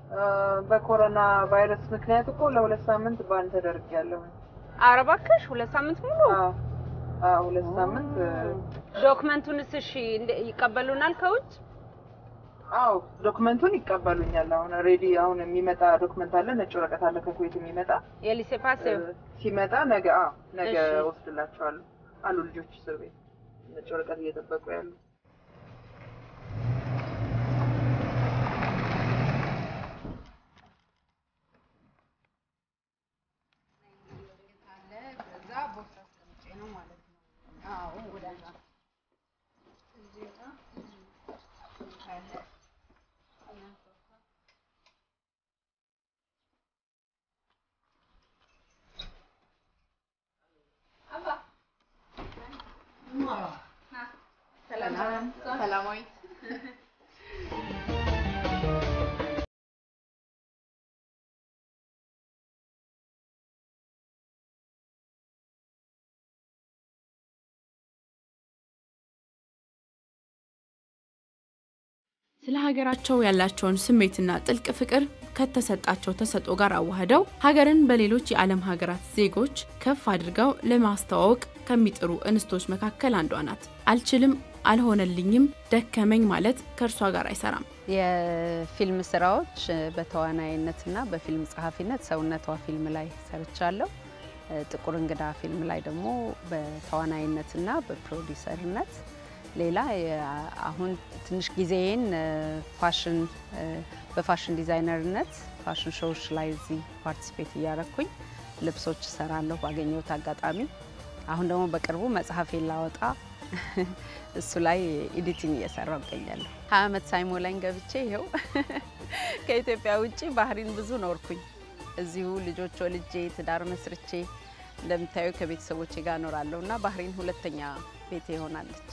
በኮሮና ቫይረስ ምክንያት እኮ ለሁለት ሳምንት ባን ተደርጊያለሁ። ኧረ እባክሽ ሁለት ሳምንት ሙሉ አዎ አዎ፣ ሁለት ሳምንት ዶክመንቱንስ እሺ እንደ- ይቀበሉናል ከውጭ? አዎ ዶክመንቱን ይቀበሉኛል። አሁን ሬዲ አሁን የሚመጣ ዶክመንት አለ፣ ነጭ ወረቀት አለ ከኩዌት የሚመጣ የሊሴ ፓስ ሲመጣ ነገ አዎ ነገ እሺ። ወስድላቸዋለሁ አሉ ልጆች እስር ቤት ነጭ ወረቀት እየጠበቁ ያሉ። ስለ ሀገራቸው ያላቸውን ስሜትና ጥልቅ ፍቅር ከተሰጣቸው ተሰጥኦ ጋር አዋህደው ሀገርን በሌሎች የዓለም ሀገራት ዜጎች ከፍ አድርገው ለማስተዋወቅ ከሚጥሩ እንስቶች መካከል አንዷ ናት። አልችልም፣ አልሆነልኝም፣ ደከመኝ ማለት ከእርሷ ጋር አይሰራም። የፊልም ስራዎች በተዋናይነትና በፊልም ጸሐፊነት ሰውነቷ ፊልም ላይ ሰርቻለሁ። ጥቁር እንግዳ ፊልም ላይ ደግሞ በተዋናይነትና በፕሮዲሰርነት ሌላ የ- አሁን ትንሽ ጊዜዬን ፋሽን በፋሽን ዲዛይነርነት ፋሽን ሾዎች ላይ እዚህ ፓርቲስፔት እያረኩኝ ልብሶች እሰራለሁ ባገኘሁት አጋጣሚ። አሁን ደግሞ በቅርቡ መጽሐፌን ላወጣ እሱ ላይ ኤዲቲንግ እየሰራው እገኛለሁ። ሀያ ዓመት ሳይሞላኝ ገብቼ ይኸው ከኢትዮጵያ ውጭ ባህሪን ብዙ ኖርኩኝ። እዚሁ ልጆች ወልጄ ትዳር መስርቼ እንደምታዩ ከቤተሰቦቼ ጋር እኖራለሁ እና ባህሪን ሁለተኛ ቤቴ ይሆናለች።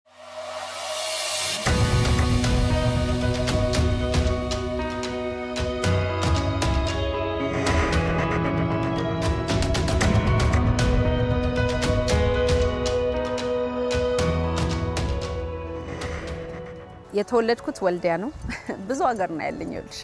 የተወለድኩት ወልዲያ ነው። ብዙ ሀገር ነው ያለኝ። ይኸውልሽ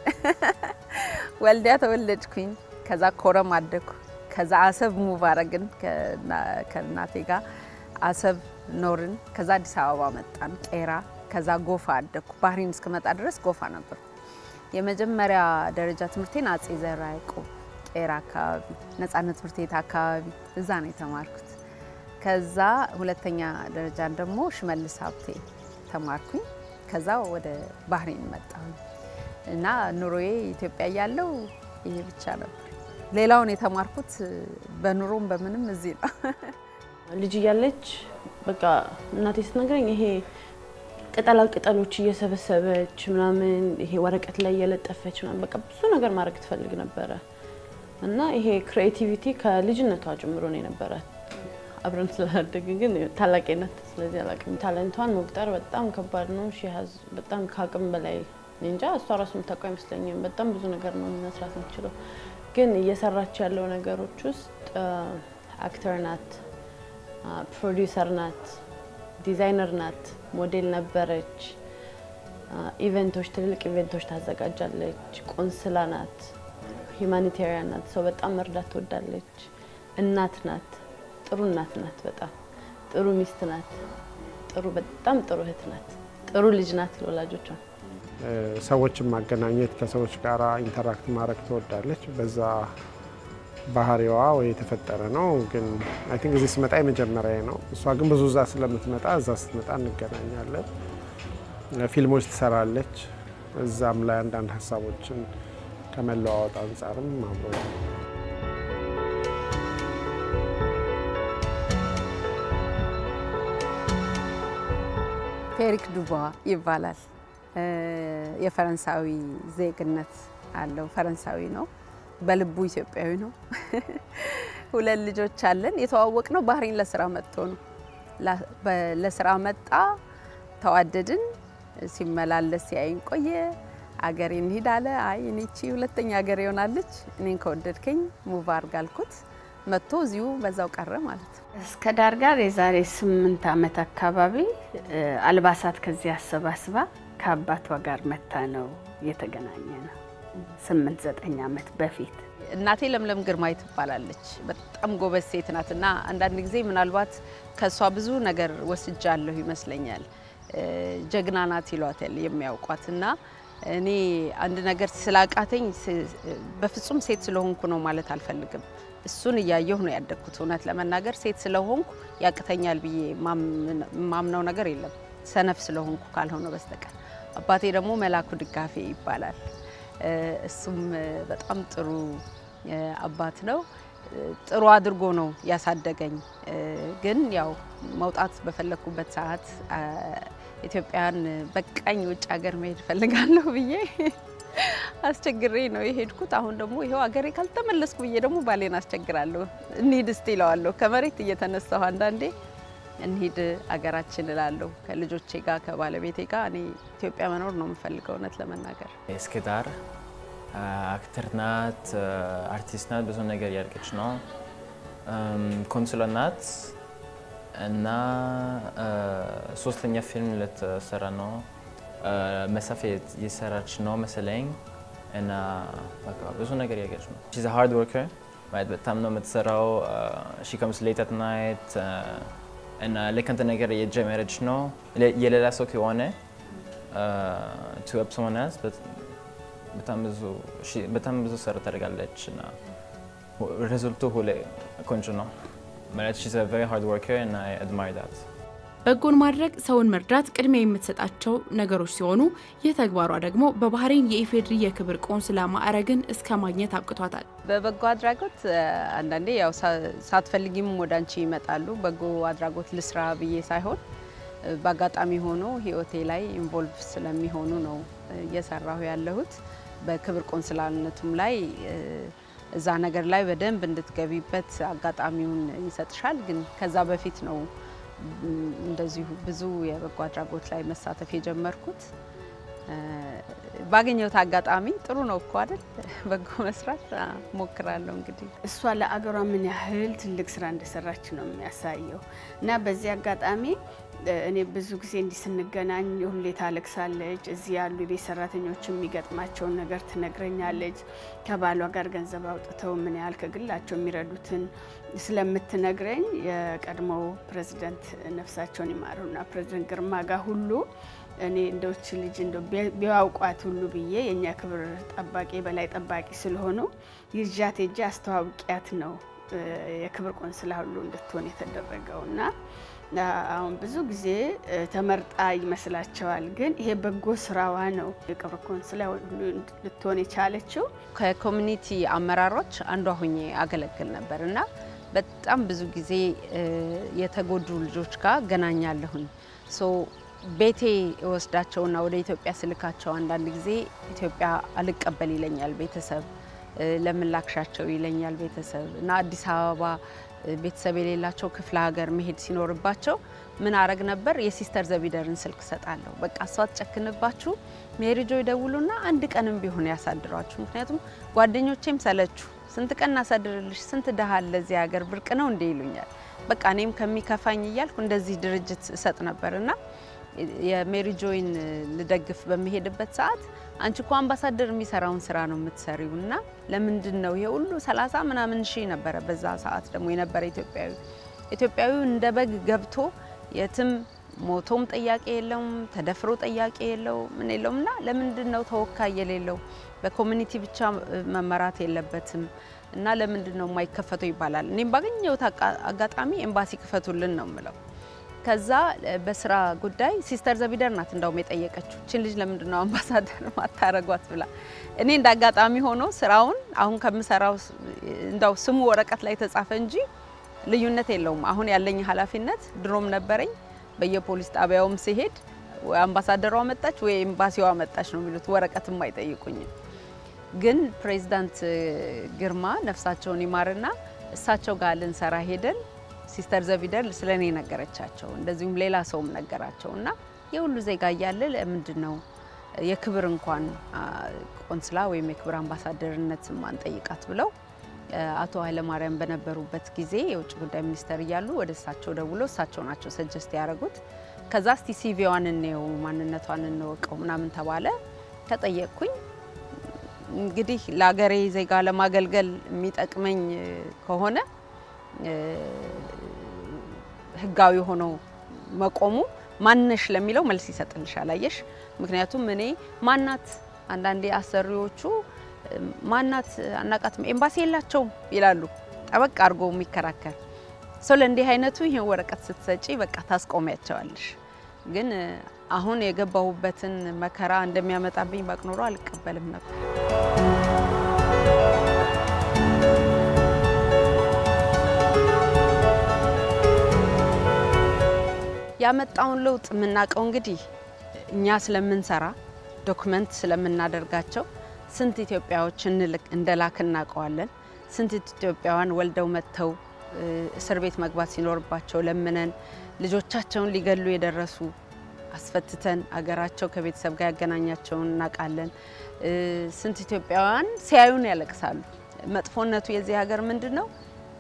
ወልዲያ ተወለድኩኝ። ከዛ ኮረም አደግኩ። ከዛ አሰብ ሙቭ አረግን ከና- ከእናቴ ጋር አሰብ ኖርን። ከዛ አዲስ አበባ መጣን ቄራ። ከዛ ጎፋ አደግኩ። ባህሪን እስክመጣ ድረስ ጎፋ ነበርኩ። የመጀመሪያ ደረጃ ትምህርቴን አጼ ዘርዓ ያዕቆብ ቄራ አካባቢ ነጻነት ትምህርት ቤት አካባቢ እዛ ነው የተማርኩት። ከዛ ሁለተኛ ደረጃን ደግሞ ሽመልስ ሀብቴ ተማርኩኝ። ከዛ ወደ ባህሬን መጣሁኝ እና ኑሮዬ ኢትዮጵያ እያለሁ ይሄ ብቻ ነበር። ሌላውን የተማርኩት በኑሮም በምንም እዚህ ነው። ልጅ እያለች በቃ እናቴ ስትነግረኝ ይሄ ቅጠላ ቅጠሎች እየሰበሰበች ምናምን ይሄ ወረቀት ላይ እየለጠፈች ምናምን በቃ ብዙ ነገር ማድረግ ትፈልግ ነበረ እና ይሄ ክሬቲቪቲ ከልጅነቷ ጀምሮ ነው የነበራት። አብረን ስላደግን ግን ታላቄ ናት፣ ስለዚህ አላውቅም። ታለንቷን መቁጠር በጣም ከባድ ነው። ሺ ሀዝ በጣም ከአቅም በላይ እኔ እንጃ። እሷ ራሱ የምታውቀው አይመስለኝም። በጣም ብዙ ነገር ነው መስራት የምችለው። ግን እየሰራች ያለው ነገሮች ውስጥ አክተር ናት፣ ፕሮዲውሰር ናት፣ ዲዛይነር ናት፣ ሞዴል ነበረች፣ ኢቨንቶች፣ ትልልቅ ኢቨንቶች ታዘጋጃለች፣ ቆንስላ ናት፣ ሂማኒቴሪያን ናት፣ ሰው በጣም መርዳት ትወዳለች፣ እናት ናት፣ ጥሩ እናት ናት፣ በጣም ጥሩ ሚስት ናት፣ ጥሩ በጣም ጥሩ እህት ናት፣ ጥሩ ልጅ ናት ለወላጆቿ። ሰዎችን ማገናኘት ከሰዎች ጋር ኢንተራክት ማድረግ ትወዳለች። በዛ ባህሪዋ ወይ የተፈጠረ ነው። ግን አይ ቲንክ እዚህ ስመጣ የመጀመሪያ ነው። እሷ ግን ብዙ እዛ ስለምትመጣ እዛ ስትመጣ እንገናኛለን። ፊልሞች ትሰራለች። እዛም ላይ አንዳንድ ሀሳቦችን ከመለዋወጥ አንጻርም አብሮ ፌሪክ ዱባ ይባላል። የፈረንሳዊ ዜግነት አለው። ፈረንሳዊ ነው፣ በልቡ ኢትዮጵያዊ ነው። ሁለት ልጆች አለን። የተዋወቅ ነው ባህሬን ለስራ መጥቶ ነው። ላ- በ- ለስራ መጣ፣ ተዋደድን። ሲመላለስ ሲያይን ቆየ። አገሬ እንሂድ አለ። አይ እኔ እቺ ሁለተኛ ሀገር ይሆናለች፣ እኔን ከወደድከኝ ሙቭ አድርግ አልኩት። መጥቶ እዚሁ በዛው ቀረ ማለት ነው። እስከ ዳር ጋር የዛሬ ስምንት ዓመት አካባቢ እ፣ አልባሳት ከዚህ አሰባስባ ከአባቷ ጋር መታ ነው የተገናኘ ነው። ስምንት ዘጠኝ ዓመት በፊት እናቴ ለምለም ግርማይ ትባላለች። በጣም ጎበዝ ሴት ናት እና አንዳንድ ጊዜ ምናልባት ከእሷ ብዙ ነገር ወስጃለሁ ይመስለኛል። ጀግና ናት ይሏታል የሚያውቋት እና እኔ አንድ ነገር ስላቃተኝ በፍጹም ሴት ስለሆንኩ ነው ማለት አልፈልግም። እሱን እያየሁ ነው ያደግኩት። እውነት ለመናገር ሴት ስለሆንኩ ያቅተኛል ብዬ ማምነው ነገር የለም ሰነፍ ስለሆንኩ ካልሆነ በስተቀር። አባቴ ደግሞ መላኩ ድጋፌ ይባላል። እሱም በጣም ጥሩ አባት ነው። ጥሩ አድርጎ ነው ያሳደገኝ። ግን ያው መውጣት በፈለግኩበት ሰዓት ኢትዮጵያን በቃኝ ውጭ ሀገር መሄድ ፈልጋለሁ ብዬ አስቸግሬ ነው የሄድኩት። አሁን ደግሞ ይኸው ሀገሬ ካልተመለስኩ ብዬ ደግሞ ባሌን አስቸግራለሁ። እንሂድ እስቲ እለዋለሁ። ከመሬት እየተነሳሁ አንዳንዴ እንሂድ አገራችን እላለሁ። ከልጆቼ ጋር ከባለቤቴ ጋር እኔ ኢትዮጵያ መኖር ነው የምፈልገው እውነት ለመናገር እስከዳር አክተር ናት፣ አርቲስት ናት። ብዙ ነገር ያደርገች ነው። ኮንሱላ ናት እና ሶስተኛ ፊልም ልትሰራ ነው። መሳፌ የሰራች ነው መሰለኝ እና በቃ ብዙ ነገር ያደርገች ነው። ሺዝ ሃርድ ወርከር ማለት በጣም ነው የምትሰራው። ሺ ከምስ ሌት አት ናይት እና ልክ እንትን ነገር የጀመረች ነው የሌላ ሰው ከሆነ ቱ ሄልፕ ሰምዋን ኤልስ በጣም ብዙ ስራ ታደርጋለች እና ሪዘልቱ ሁሌ ቆንጆ ነው ማለት ሺዝ አ ቬሪ ሃርድ ወርከር እና አይ አድማየር ዳት። በጎን ማድረግ ሰውን መርዳት ቅድሚያ የምትሰጣቸው ነገሮች ሲሆኑ ይህ ተግባሯ ደግሞ በባህሬን የኢፌድሪ የክብር ቆንስላ ማዕረግን እስከ ማግኘት አብቅቷታል። በበጎ አድራጎት አንዳንዴ ያው ሳትፈልጊም ወደ አንቺ ይመጣሉ። በጎ አድራጎት ልስራ ብዬ ሳይሆን በአጋጣሚ ሆኖ ህይወቴ ላይ ኢንቮልቭ ስለሚሆኑ ነው እየሰራሁ ያለሁት። በክብር ቆንስላነቱም ላይ እዛ ነገር ላይ በደንብ እንድትገቢበት አጋጣሚውን ይሰጥሻል። ግን ከዛ በፊት ነው እንደዚሁ ብዙ የበጎ አድራጎት ላይ መሳተፍ የጀመርኩት። ባገኘሁት አጋጣሚ ጥሩ ነው እኮ አይደል? በጎ መስራት ሞክራለሁ። እንግዲህ እሷ ለአገሯ ምን ያህል ትልቅ ስራ እንደሰራች ነው የሚያሳየው እና በዚህ አጋጣሚ እኔ ብዙ ጊዜ እንዲህ ስንገናኝ ሁሌ ታለቅሳለች። እዚህ ያሉ የቤት ሰራተኞች የሚገጥማቸውን ነገር ትነግረኛለች። ከባሏ ጋር ገንዘብ አውጥተው ምን ያህል ከግላቸው የሚረዱትን ስለምትነግረኝ የቀድሞው ፕሬዚደንት ነፍሳቸውን ይማሩና ፕሬዚደንት ግርማ ጋር ሁሉ እኔ እንደውች ልጅ እንደው ቢያውቋት ሁሉ ብዬ የእኛ ክብር ጠባቂ በላይ ጠባቂ ስለሆኑ ይዣት ሄጄ አስተዋውቂያት ነው የክብር ቆንስላ ሁሉ እንድትሆን የተደረገው እና አሁን ብዙ ጊዜ ተመርጣ ይመስላቸዋል፣ ግን ይሄ በጎ ስራዋ ነው የክብር ቆንስላ ልትሆን የቻለችው። ከኮሚኒቲ አመራሮች አንዷ ሆኜ አገለግል ነበር እና በጣም ብዙ ጊዜ የተጎዱ ልጆች ጋር ገናኛለሁኝ። ሶ ቤቴ እወስዳቸውና ወደ ኢትዮጵያ ስልካቸው አንዳንድ ጊዜ ኢትዮጵያ አልቀበል ይለኛል ቤተሰብ፣ ለምን ላክሻቸው ይለኛል ቤተሰብ እና አዲስ አበባ ቤተሰብ የሌላቸው ክፍለ ሀገር መሄድ ሲኖርባቸው ምን አረግ ነበር? የሲስተር ዘቢደርን ስልክ ሰጣለሁ። በቃ እሷ ትጨክንባችሁ፣ ሜሪጆ ይደውሉና አንድ ቀንም ቢሆን ያሳድሯችሁ። ምክንያቱም ጓደኞቼም ሰለቹ፣ ስንት ቀን እናሳድርልሽ፣ ስንት ድሃ አለ እዚህ ሀገር ብርቅ ነው እንዴ ይሉኛል። በቃ እኔም ከሚከፋኝ እያልኩ እንደዚህ ድርጅት እሰጥ ነበር እና የሜሪጆይን ልደግፍ በሚሄድበት ሰዓት አንቺ እኮ አምባሳደር የሚሰራውን ስራ ነው የምትሰሪው እና ለምንድን ነው ይሄ ሁሉ ሰላሳ ምናምን ሺህ ነበረ በዛ ሰዓት ደግሞ የነበረ ኢትዮጵያዊ ኢትዮጵያዊው እንደ በግ ገብቶ የትም ሞቶም ጥያቄ የለውም፣ ተደፍሮ ጥያቄ የለው ምን የለውም እና ለምንድን ነው ተወካይ የሌለው? በኮሚኒቲ ብቻ መመራት የለበትም እና ለምንድን ነው የማይከፈተው ይባላል። እኔም ባገኘሁት አጋጣሚ ኤምባሲ ክፈቱልን ነው የምለው። ከዛ በስራ ጉዳይ ሲስተር ዘቢደር ናት እንዳውም የጠየቀችው ችን ልጅ ለምንድን ነው አምባሳደር ማታረጓት ብላ። እኔ እንደ አጋጣሚ ሆኖ ስራውን አሁን ከምሰራው እንዳው ስሙ ወረቀት ላይ ተጻፈ እንጂ ልዩነት የለውም። አሁን ያለኝ ኃላፊነት ድሮም ነበረኝ። በየፖሊስ ጣቢያውም ሲሄድ ወይ አምባሳደሯ መጣች ወይ ኤምባሲዋ መጣች ነው የሚሉት፣ ወረቀትም አይጠይቁኝም። ግን ፕሬዚዳንት ግርማ ነፍሳቸውን ይማርና እሳቸው ጋር ልንሰራ ሄደን ሲስተር ዘቢደር ስለ እኔ ነገረቻቸው፣ እንደዚሁም ሌላ ሰውም ነገራቸው እና የሁሉ ዜጋ እያለ ለምንድን ነው የክብር እንኳን ቆንስላ ወይም የክብር አምባሳደርነት ማንጠይቃት ብለው አቶ ኃይለማርያም በነበሩበት ጊዜ የውጭ ጉዳይ ሚኒስተር እያሉ ወደ እሳቸው ደውሎ እሳቸው ናቸው ሰጀስት ያደረጉት። ከዛ እስቲ ሲቪዋን እንየው ማንነቷን እንወቀው ምናምን ተባለ። ተጠየቅኩኝ። እንግዲህ ለሀገሬ ዜጋ ለማገልገል የሚጠቅመኝ ከሆነ ህጋዊ ሆኖ መቆሙ ማነሽ ለሚለው መልስ ይሰጥልሻል። አየሽ፣ ምክንያቱም እኔ ማናት አንዳንዴ አሰሪዎቹ ማናት አናቃትም ኤምባሲ የላቸውም ይላሉ። ጠበቅ አድርጎ የሚከራከር ሰው ለእንዲህ አይነቱ ይህን ወረቀት ስትሰጪ በቃ ታስቆሚያቸዋለሽ። ግን አሁን የገባሁበትን መከራ እንደሚያመጣብኝ ባቅ ኖሮ አልቀበልም ነበር። ያመጣውን ለውጥ የምናውቀው እንግዲህ እኛ ስለምንሰራ ዶክመንት ስለምናደርጋቸው ስንት ኢትዮጵያዎች እንልክ እንደላክ እናውቀዋለን። ስንት ኢትዮጵያውያን ወልደው መጥተው እስር ቤት መግባት ሲኖርባቸው ለምነን ልጆቻቸውን ሊገሉ የደረሱ አስፈትተን አገራቸው ከቤተሰብ ጋር ያገናኛቸውን እናውቃለን። ስንት ኢትዮጵያውያን ሲያዩን ያለቅሳሉ። መጥፎነቱ የዚህ ሀገር ምንድን ነው?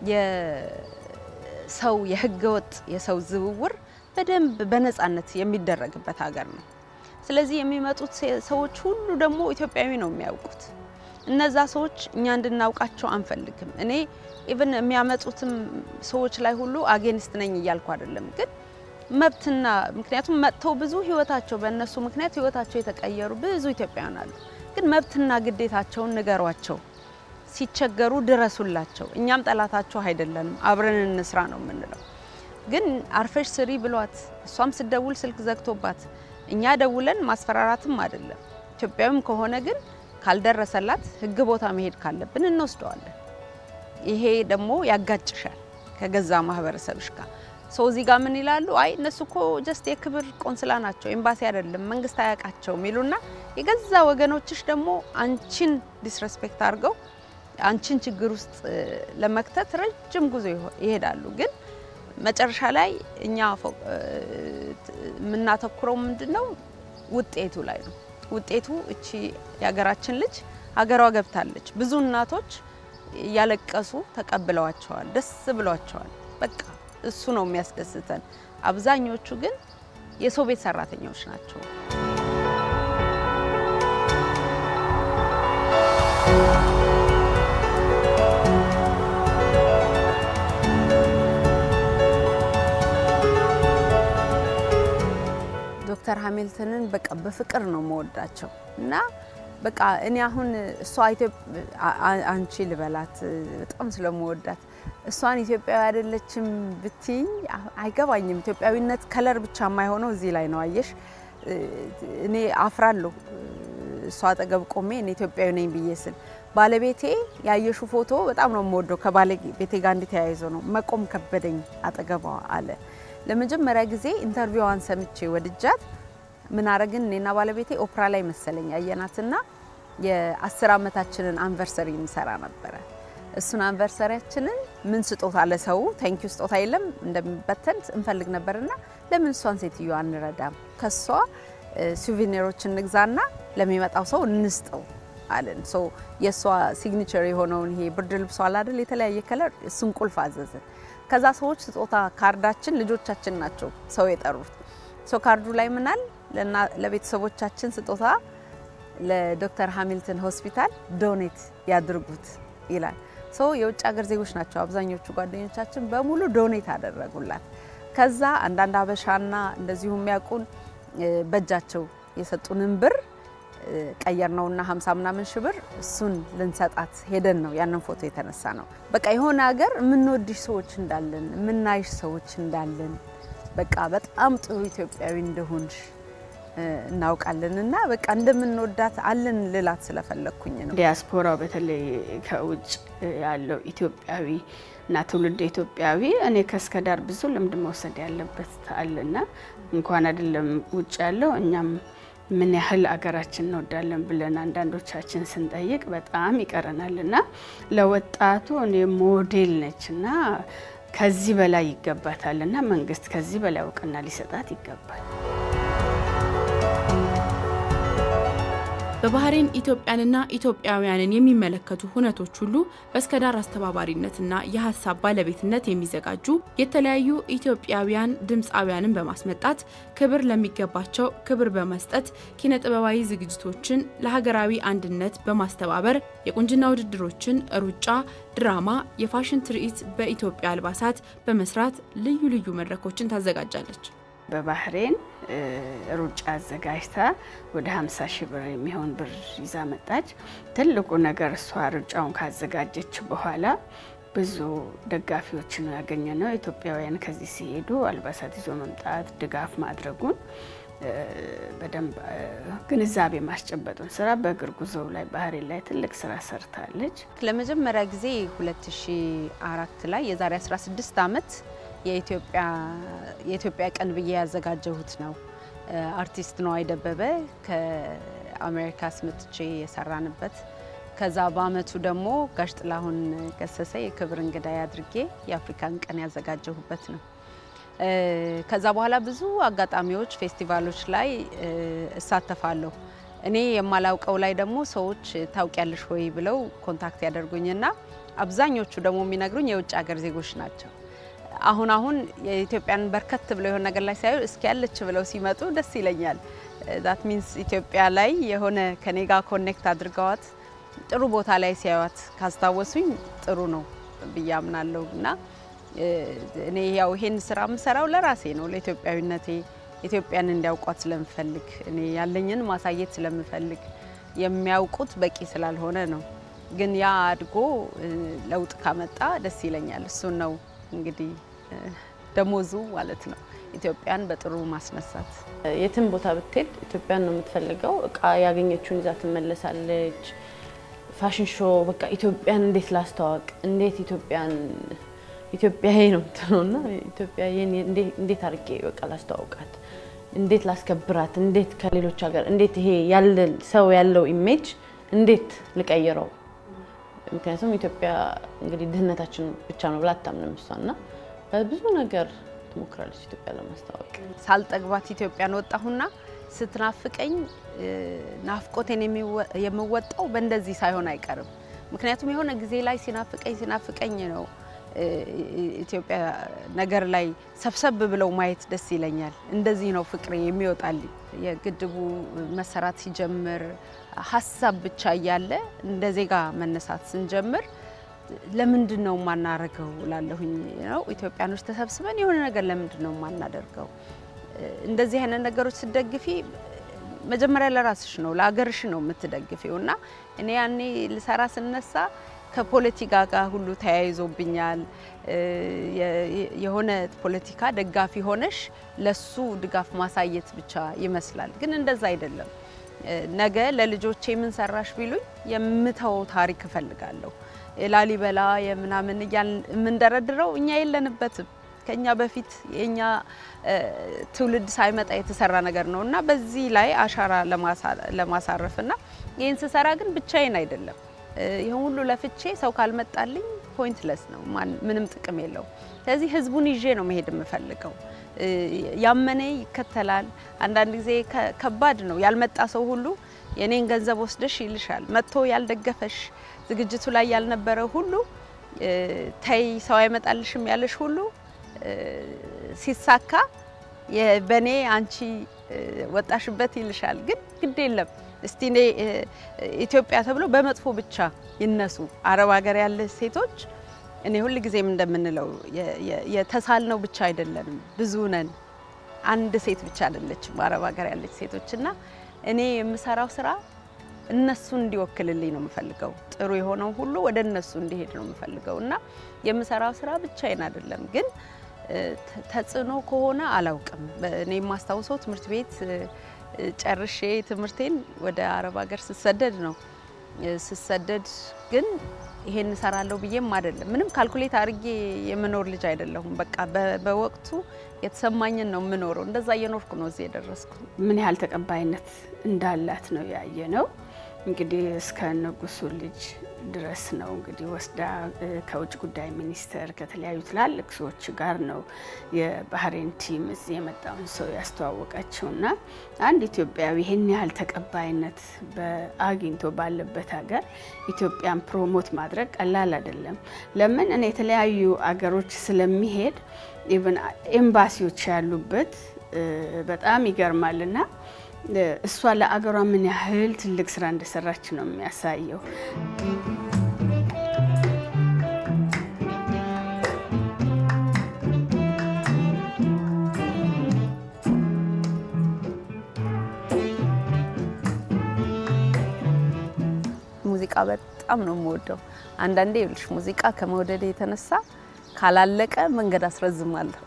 የሰው የህገወጥ የሰው ዝውውር በደንብ በነፃነት የሚደረግበት ሀገር ነው። ስለዚህ የሚመጡት ሰዎች ሁሉ ደግሞ ኢትዮጵያዊ ነው የሚያውቁት። እነዛ ሰዎች እኛ እንድናውቃቸው አንፈልግም። እኔ ኢቭን የሚያመጡትም ሰዎች ላይ ሁሉ አጌንስት ነኝ እያልኩ አይደለም፣ ግን መብትና ምክንያቱም መጥተው ብዙ ህይወታቸው በእነሱ ምክንያት ህይወታቸው የተቀየሩ ብዙ ኢትዮጵያውያን አሉ። ግን መብትና ግዴታቸውን ንገሯቸው፣ ሲቸገሩ ድረሱላቸው። እኛም ጠላታቸው አይደለንም፣ አብረን እንስራ ነው የምንለው። ግን አርፈሽ ስሪ ብሏት እሷም ስደውል ስልክ ዘግቶባት እኛ ደውለን ማስፈራራትም አይደለም። ኢትዮጵያዊም ከሆነ ግን ካልደረሰላት ህግ ቦታ መሄድ ካለብን እንወስደዋለን። ይሄ ደግሞ ያጋጭሻል ከገዛ ማህበረሰብሽ ጋር። ሰው እዚህ ጋር ምን ይላሉ? አይ እነሱ እኮ ጀስት የክብር ቆንስላ ናቸው፣ ኤምባሲ አይደለም፣ መንግስት አያውቃቸውም ይሉና የገዛ ወገኖችሽ ደግሞ አንቺን ዲስሬስፔክት አድርገው አንቺን ችግር ውስጥ ለመክተት ረጅም ጉዞ ይሄዳሉ። ግን መጨረሻ ላይ እኛ የምናተኩረው ምንድን ነው? ውጤቱ ላይ ነው። ውጤቱ እቺ የሀገራችን ልጅ ሀገሯ ገብታለች። ብዙ እናቶች እያለቀሱ ተቀብለዋቸዋል፣ ደስ ብሏቸዋል። በቃ እሱ ነው የሚያስደስተን። አብዛኞቹ ግን የሰው ቤት ሰራተኞች ናቸው። ዶክተር ሀሚልተንን በቃ በፍቅር ነው መወዳቸው እና በቃ እኔ አሁን እሷ አንቺ ልበላት በጣም ስለመወዳት እሷን ኢትዮጵያዊ አይደለችም ብትይኝ አይገባኝም። ኢትዮጵያዊነት ከለር ብቻ የማይሆነው እዚህ ላይ ነው። አየሽ፣ እኔ አፍራለሁ እሷ አጠገብ ቆሜ እኔ ኢትዮጵያዊ ነኝ ብዬ ስል ባለቤቴ ያየሹ ፎቶ በጣም ነው የምወደው ከባለቤቴ ጋር እንዲተያይዞ ነው መቆም ከበደኝ አጠገቧ አለ። ለመጀመሪያ ጊዜ ኢንተርቪዋን ሰምቼ ወድጃት ምን አረግን እኔና ባለቤቴ ኦፕራ ላይ መሰለኝ ያየናትና የአስር ዓመታችንን አንቨርሰሪ እንሰራ ነበረ። እሱን አንቨርሰሪያችንን ምን ስጦታ ለሰው ታንኪዩ ስጦታ የለም እንደሚበተን እንፈልግ ነበርና ለምን እሷን ሴትዮ አንረዳም? ከሷ ሱቬኒሮች እንግዛና ለሚመጣው ሰው እንስጠው አለን። ሶ የእሷ ሲግኒቸር የሆነውን ይሄ ብርድ ልብሷ አላደል የተለያየ ከለር እሱን ቁልፍ አዘዝን። ከዛ ሰዎች ስጦታ ካርዳችን ልጆቻችን ናቸው ሰው የጠሩት። ሶ ካርዱ ላይ ምናል ለቤተሰቦቻችን ስጦታ ለዶክተር ሃሚልተን ሆስፒታል ዶኔት ያድርጉት ይላል። ሶ የውጭ ሀገር ዜጎች ናቸው አብዛኞቹ ጓደኞቻችን በሙሉ ዶኔት አደረጉላት። ከዛ አንዳንድ አበሻና እንደዚሁ የሚያውቁን በእጃቸው የሰጡንን ብር ቀየር ነውና ሀምሳ ምናምን ሺህ ብር እሱን ልንሰጣት ሄደን ነው ያንን ፎቶ የተነሳ ነው። በቃ የሆነ ሀገር የምንወድሽ ሰዎች እንዳለን የምናይሽ ሰዎች እንዳለን በቃ በጣም ጥሩ ኢትዮጵያዊ እንደሆንሽ እናውቃለን እና በቃ እንደምንወዳት አለን ልላት ስለፈለግኩኝ ነው። ዲያስፖራው በተለይ ከውጭ ያለው ኢትዮጵያዊ እና ትውልድ ኢትዮጵያዊ እኔ ከእስከ ዳር ብዙ ልምድ መውሰድ ያለበት አለና እንኳን አይደለም ውጭ ያለው እኛም ምን ያህል አገራችን እንወዳለን ብለን አንዳንዶቻችን ስንጠይቅ በጣም ይቀረናል እና ለወጣቱ እኔ ሞዴል ነች እና ከዚህ በላይ ይገባታል እና መንግስት ከዚህ በላይ እውቅና ሊሰጣት ይገባል። በባህሬን ኢትዮጵያንና ኢትዮጵያውያንን የሚመለከቱ ሁነቶች ሁሉ በእስከዳር አስተባባሪነትና የሀሳብ ባለቤትነት የሚዘጋጁ የተለያዩ ኢትዮጵያውያን ድምፃውያንን በማስመጣት ክብር ለሚገባቸው ክብር በመስጠት ኪነ ጥበባዊ ዝግጅቶችን ለሀገራዊ አንድነት በማስተባበር የቁንጅና ውድድሮችን፣ ሩጫ፣ ድራማ፣ የፋሽን ትርኢት በኢትዮጵያ አልባሳት በመስራት ልዩ ልዩ መድረኮችን ታዘጋጃለች። በባህሬን ሩጫ አዘጋጅታ ወደ 50 ሺህ ብር የሚሆን ብር ይዛ መጣች። ትልቁ ነገር እሷ ሩጫውን ካዘጋጀች በኋላ ብዙ ደጋፊዎች ነው ያገኘ ነው። ኢትዮጵያውያን ከዚህ ሲሄዱ አልባሳት ይዞ መምጣት ድጋፍ ማድረጉን በደንብ ግንዛቤ ማስጨበጡን ስራ በእግር ጉዞው ላይ ባህሬን ላይ ትልቅ ስራ ሰርታለች። ለመጀመሪያ ጊዜ 2004 ላይ የዛሬ 16 ዓመት የኢትዮጵያ ቀን ብዬ ያዘጋጀሁት ነው። አርቲስት ነዋይ ደበበ ከአሜሪካ አስመጥቼ የሰራንበት ከዛ በአመቱ ደግሞ ጋሽ ጥላሁን ገሰሰ የክብር እንግዳ አድርጌ የአፍሪካን ቀን ያዘጋጀሁበት ነው። ከዛ በኋላ ብዙ አጋጣሚዎች፣ ፌስቲቫሎች ላይ እሳተፋለሁ። እኔ የማላውቀው ላይ ደግሞ ሰዎች ታውቂያለሽ ወይ ብለው ኮንታክት ያደርጉኝና አብዛኞቹ ደግሞ የሚነግሩኝ የውጭ ሀገር ዜጎች ናቸው። አሁን አሁን የኢትዮጵያን በርከት ብለው የሆነ ነገር ላይ ሲያዩ እስኪ ያለች ብለው ሲመጡ ደስ ይለኛል። ዛት ሚንስ ኢትዮጵያ ላይ የሆነ ከኔ ጋር ኮኔክት አድርገዋት ጥሩ ቦታ ላይ ሲያዩት ካስታወሱኝ ጥሩ ነው ብዬ አምናለሁ እና እኔ ያው ይሄን ስራ የምሰራው ለራሴ ነው፣ ለኢትዮጵያዊነቴ ኢትዮጵያን እንዲያውቋት ስለምፈልግ እኔ ያለኝን ማሳየት ስለምፈልግ የሚያውቁት በቂ ስላልሆነ ነው። ግን ያ አድጎ ለውጥ ካመጣ ደስ ይለኛል። እሱን ነው እንግዲህ ደሞዙ ማለት ነው። ኢትዮጵያን በጥሩ ማስነሳት። የትም ቦታ ብትሄድ ኢትዮጵያን ነው የምትፈልገው። እቃ ያገኘችውን ይዛ ትመለሳለች። ፋሽን ሾው በቃ ኢትዮጵያን እንዴት ላስተዋወቅ፣ እንዴት ኢትዮጵያን ኢትዮጵያዬ ነው የምትለው እና ኢትዮጵያዬን እንዴት አድርጌ በቃ ላስተዋውቃት፣ እንዴት ላስከብራት፣ እንዴት ከሌሎች ሀገር እንዴት ይሄ ያለ ሰው ያለው ኢሜጅ እንዴት ልቀይረው ምክንያቱም ኢትዮጵያ እንግዲህ ድህነታችን ብቻ ነው ብላ አታምንም እሷ እና በብዙ ነገር ትሞክራለች ኢትዮጵያ ለማስታወቅ። ሳልጠግባት ኢትዮጵያን ወጣሁና ስትናፍቀኝ ናፍቆቴን የምወጣው በእንደዚህ ሳይሆን አይቀርም። ምክንያቱም የሆነ ጊዜ ላይ ሲናፍቀኝ ሲናፍቀኝ ነው ኢትዮጵያ ነገር ላይ ሰብሰብ ብለው ማየት ደስ ይለኛል። እንደዚህ ነው ፍቅሬ የሚወጣልኝ። የግድቡ መሰራት ሲጀምር ሀሳብ ብቻ እያለ እንደ ዜጋ መነሳት ስንጀምር ለምንድን ነው የማናረገው ላለሁኝ ነው ኢትዮጵያኖች ተሰብስበን የሆነ ነገር ለምንድን ነው የማናደርገው? እንደዚህ አይነት ነገሮች ስደግፊ መጀመሪያ ለራስሽ ነው ለሀገርሽ ነው የምትደግፊው እና እኔ ያኔ ልሰራ ስነሳ ከፖለቲካ ጋር ሁሉ ተያይዞብኛል። የሆነ ፖለቲካ ደጋፊ ሆነሽ ለሱ ድጋፍ ማሳየት ብቻ ይመስላል፣ ግን እንደዛ አይደለም። ነገ ለልጆቼ ምን ሰራሽ ቢሉኝ የምተው ታሪክ እፈልጋለሁ። የላሊበላ የምናምን እያልን የምንደረድረው እኛ የለንበትም። ከኛ በፊት የኛ ትውልድ ሳይመጣ የተሰራ ነገር ነው እና በዚህ ላይ አሻራ ለማሳረፍ እና ይህን ስሰራ ግን ብቻዬን አይደለም። ይህን ሁሉ ለፍቼ ሰው ካልመጣልኝ ፖይንትለስ ነው፣ ምንም ጥቅም የለውም። ስለዚህ ህዝቡን ይዤ ነው መሄድ የምፈልገው። ያመነ ይከተላል። አንዳንድ ጊዜ ከባድ ነው። ያልመጣ ሰው ሁሉ የኔን ገንዘብ ወስደሽ ይልሻል። መጥቶ ያልደገፈሽ ዝግጅቱ ላይ ያልነበረ ሁሉ ተይ ሰው አይመጣልሽም ያለሽ ሁሉ ሲሳካ በእኔ አንቺ ወጣሽበት ይልሻል። ግን ግድ የለም እስቲ እኔ ኢትዮጵያ ተብሎ በመጥፎ ብቻ ይነሱ። አረብ ሀገር ያለ ሴቶች እኔ ሁል ጊዜም እንደምንለው የተሳልነው ብቻ አይደለንም፣ ብዙ ነን። አንድ ሴት ብቻ አይደለችም አረብ ሀገር ያለች ሴቶች እና እኔ የምሰራው ስራ እነሱን እንዲወክልልኝ ነው የምፈልገው። ጥሩ የሆነው ሁሉ ወደ እነሱ እንዲሄድ ነው የምፈልገው እና የምሰራው ስራ ብቻዬን አይደለም። ግን ተጽዕኖ ከሆነ አላውቅም። እኔ የማስታውሰው ትምህርት ቤት ጨርሼ ትምህርቴን ወደ አረብ ሀገር ስሰደድ ነው። ስሰደድ ግን ይሄን እሰራለሁ ብዬም አይደለም። ምንም ካልኩሌት አድርጌ የምኖር ልጅ አይደለሁም። በቃ በወቅቱ የተሰማኝን ነው የምኖረው። እንደዛ እየኖርኩ ነው እዚህ የደረስኩ። ምን ያህል ተቀባይነት እንዳላት ነው ያየ ነው። እንግዲህ እስከ ንጉሱ ልጅ ድረስ ነው እንግዲህ ወስዳ ከውጭ ጉዳይ ሚኒስቴር ከተለያዩ ትላልቅ ሰዎች ጋር ነው የባህሬን ቲም እዚህ የመጣውን ሰው ያስተዋወቀችው እና አንድ ኢትዮጵያዊ ይህን ያህል ተቀባይነት አግኝቶ ባለበት ሀገር ኢትዮጵያን ፕሮሞት ማድረግ ቀላል አይደለም። ለምን እኔ የተለያዩ አገሮች ስለሚሄድ ኢቨን ኤምባሲዎች ያሉበት በጣም ይገርማል እና እሷ ለአገሯ ምን ያህል ትልቅ ስራ እንደሰራች ነው የሚያሳየው። ሙዚቃ በጣም ነው የምወደው። አንዳንዴ ይኸውልሽ ሙዚቃ ከመውደድ የተነሳ ካላለቀ መንገድ አስረዝማለሁ።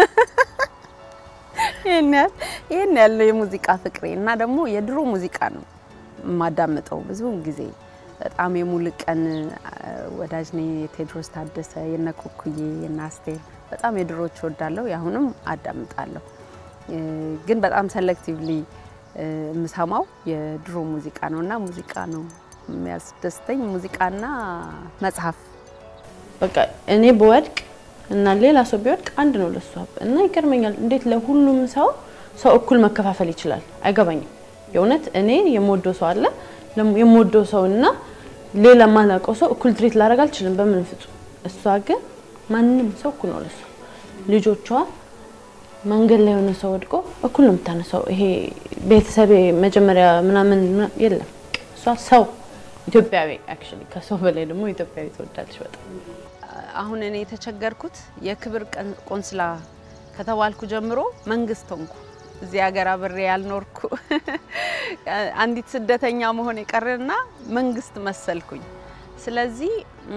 ይህን ያህል ይህን ያለው የሙዚቃ ፍቅሬ እና ደግሞ የድሮ ሙዚቃ ነው የማዳምጠው ብዙውን ጊዜ በጣም የሙሉቀን ወዳጅ ነኝ። የቴዎድሮስ ታደሰ፣ የነ ኩኩዬ፣ የነ አስቴር በጣም የድሮች ወዳለሁ። የአሁንም አዳምጣለሁ፣ ግን በጣም ሰሌክቲቭሊ የምሰማው የድሮ ሙዚቃ ነው እና ሙዚቃ ነው የሚያስደስተኝ ሙዚቃና መጽሐፍ በቃ እኔ ብወድቅ እና ሌላ ሰው ቢወድቅ አንድ ነው ለሷ እና ይገርመኛል። እንዴት ለሁሉም ሰው ሰው እኩል መከፋፈል ይችላል? አይገባኝም። የእውነት እኔ የምወደው ሰው አለ የምወደው ሰው እና ሌላ ማላውቀው ሰው እኩል ትሪት ላደርግ አልችልም በምን ፍጹም። እሷ ግን ማንም ሰው እኩል ነው ለሷ። ልጆቿ መንገድ ላይ የሆነ ሰው ወድቆ እኩል ነው የምታነሳው። ይሄ ቤተሰቤ መጀመሪያ ምናምን የለም። እሷ ሰው ኢትዮጵያዊ አክቹዋሊ ከሰው በላይ ደግሞ ኢትዮጵያዊ ትወዳለች በጣም። አሁን እኔ የተቸገርኩት የክብር ቆንስላ ከተባልኩ ጀምሮ መንግስት ሆንኩ። እዚህ ሀገር አብሬ ያልኖርኩ አንዲት ስደተኛ መሆን የቀረና መንግስት መሰልኩኝ። ስለዚህ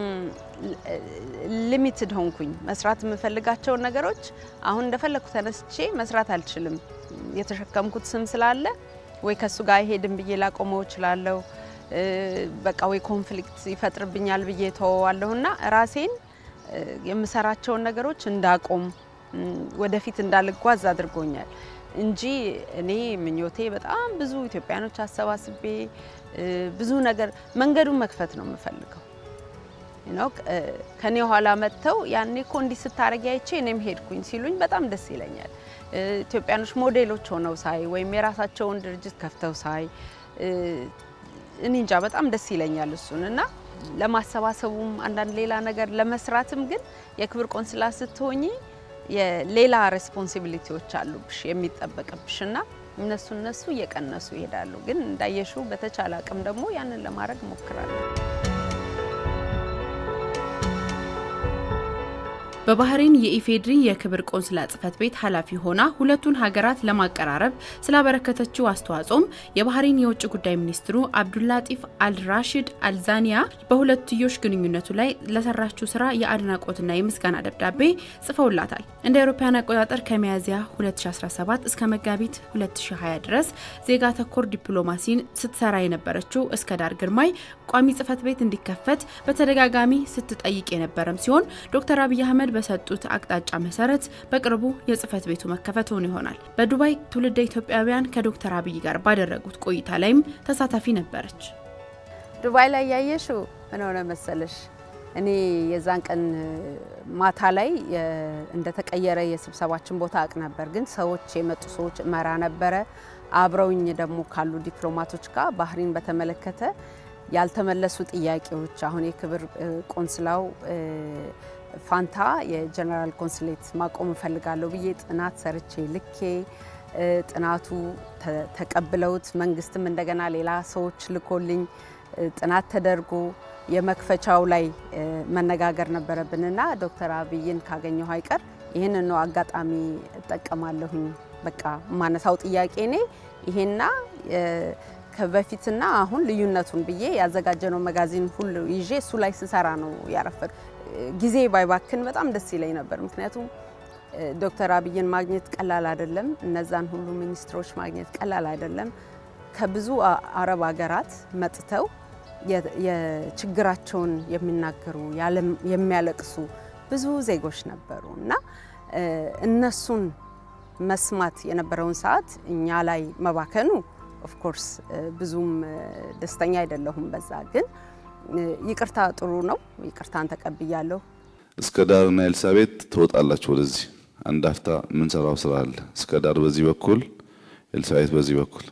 ሊሚትድ ሆንኩኝ። መስራት የምፈልጋቸውን ነገሮች አሁን እንደፈለግኩ ተነስቼ መስራት አልችልም። የተሸከምኩት ስም ስላለ ወይ ከሱ ጋር አይሄድም ብዬ ላቆመው እችላለሁ። በቃ ወይ ኮንፍሊክት ይፈጥርብኛል ብዬ ተወዋለሁና ራሴን የምሰራቸውን ነገሮች እንዳቆም ወደፊት እንዳልጓዝ አድርጎኛል እንጂ እኔ ምኞቴ በጣም ብዙ ኢትዮጵያኖች አሰባስቤ ብዙ ነገር መንገዱን መክፈት ነው የምፈልገው። ነው ከኔ ኋላ መጥተው ያኔ እኮ እንዲህ ስታረጊ አይቼ እኔም ሄድኩኝ ሲሉኝ በጣም ደስ ይለኛል። ኢትዮጵያኖች ሞዴሎች ሆነው ሳይ ወይም የራሳቸውን ድርጅት ከፍተው ሳይ እኔ እንጃ በጣም ደስ ይለኛል እሱን እና ለማሰባሰቡም አንዳንድ ሌላ ነገር ለመስራትም ግን የክብር ቆንስላ ስትሆኚ የሌላ ሬስፖንሲቢሊቲዎች አሉብሽ የሚጠበቅብሽ እና እነሱ እነሱ እየቀነሱ ይሄዳሉ። ግን እንዳየሽው በተቻለ አቅም ደግሞ ያንን ለማድረግ ሞክራለሁ። በባህሬን የኢፌድሪ የክብር ቆንስላ ጽሕፈት ቤት ኃላፊ ሆና ሁለቱን ሀገራት ለማቀራረብ ስላበረከተችው አስተዋጽኦም የባህሬን የውጭ ጉዳይ ሚኒስትሩ አብዱላጢፍ አልራሽድ አልዛኒያ በሁለትዮሽ ግንኙነቱ ላይ ለሰራችው ስራ የአድናቆትና የምስጋና ደብዳቤ ጽፈውላታል። እንደ አውሮፓውያን አቆጣጠር ከሚያዝያ 2017 እስከ መጋቢት 2020 ድረስ ዜጋ ተኮር ዲፕሎማሲን ስትሰራ የነበረችው እስከ ዳር ግርማይ ቋሚ ጽሕፈት ቤት እንዲከፈት በተደጋጋሚ ስትጠይቅ የነበረም ሲሆን ዶክተር አብይ አህመድ በሰጡት አቅጣጫ መሰረት በቅርቡ የጽሕፈት ቤቱ መከፈቱን ይሆናል። በዱባይ ትውልደ ኢትዮጵያውያን ከዶክተር አብይ ጋር ባደረጉት ቆይታ ላይም ተሳታፊ ነበረች። ዱባይ ላይ ያየሽው ምን ሆነ መሰለሽ? እኔ የዛን ቀን ማታ ላይ እንደተቀየረ የስብሰባችን ቦታ አቅ ነበር፣ ግን ሰዎች የመጡ ሰዎች እመራ ነበረ። አብረውኝ ደግሞ ካሉ ዲፕሎማቶች ጋር ባህሪን በተመለከተ ያልተመለሱ ጥያቄዎች አሁን የክብር ቆንስላው ፋንታ የጀነራል ኮንስሌት ማቆም እፈልጋለሁ ብዬ ጥናት ሰርቼ ልኬ ጥናቱ ተቀብለውት መንግስትም እንደገና ሌላ ሰዎች ልኮልኝ ጥናት ተደርጎ የመክፈቻው ላይ መነጋገር ነበረብንና ዶክተር አብይን ካገኘሁ አይቀር ይህንን ነው አጋጣሚ እጠቀማለሁኝ። በቃ ማነሳው ጥያቄ እኔ ይሄና ከበፊትና አሁን ልዩነቱን ብዬ ያዘጋጀነው መጋዚን ሁሉ ይዤ እሱ ላይ ስሰራ ነው ያረፈድ ጊዜ ባይባክን በጣም ደስ ይለኝ ነበር። ምክንያቱም ዶክተር አብይን ማግኘት ቀላል አይደለም። እነዛን ሁሉ ሚኒስትሮች ማግኘት ቀላል አይደለም። ከብዙ አረብ ሀገራት መጥተው የችግራቸውን የሚናገሩ የሚያለቅሱ ብዙ ዜጎች ነበሩ እና እነሱን መስማት የነበረውን ሰዓት እኛ ላይ መባከኑ ኦፍኮርስ ብዙም ደስተኛ አይደለሁም በዛ ግን ይቅርታ ጥሩ ነው። ይቅርታን ተቀብያለሁ። እስከ ዳርና ኤልሳቤጥ ትወጣላችሁ ወደዚህ አንድ አፍታ የምንሰራው ስራ አለ። እስከ ዳር በዚህ በኩል ኤልሳቤጥ በዚህ በኩል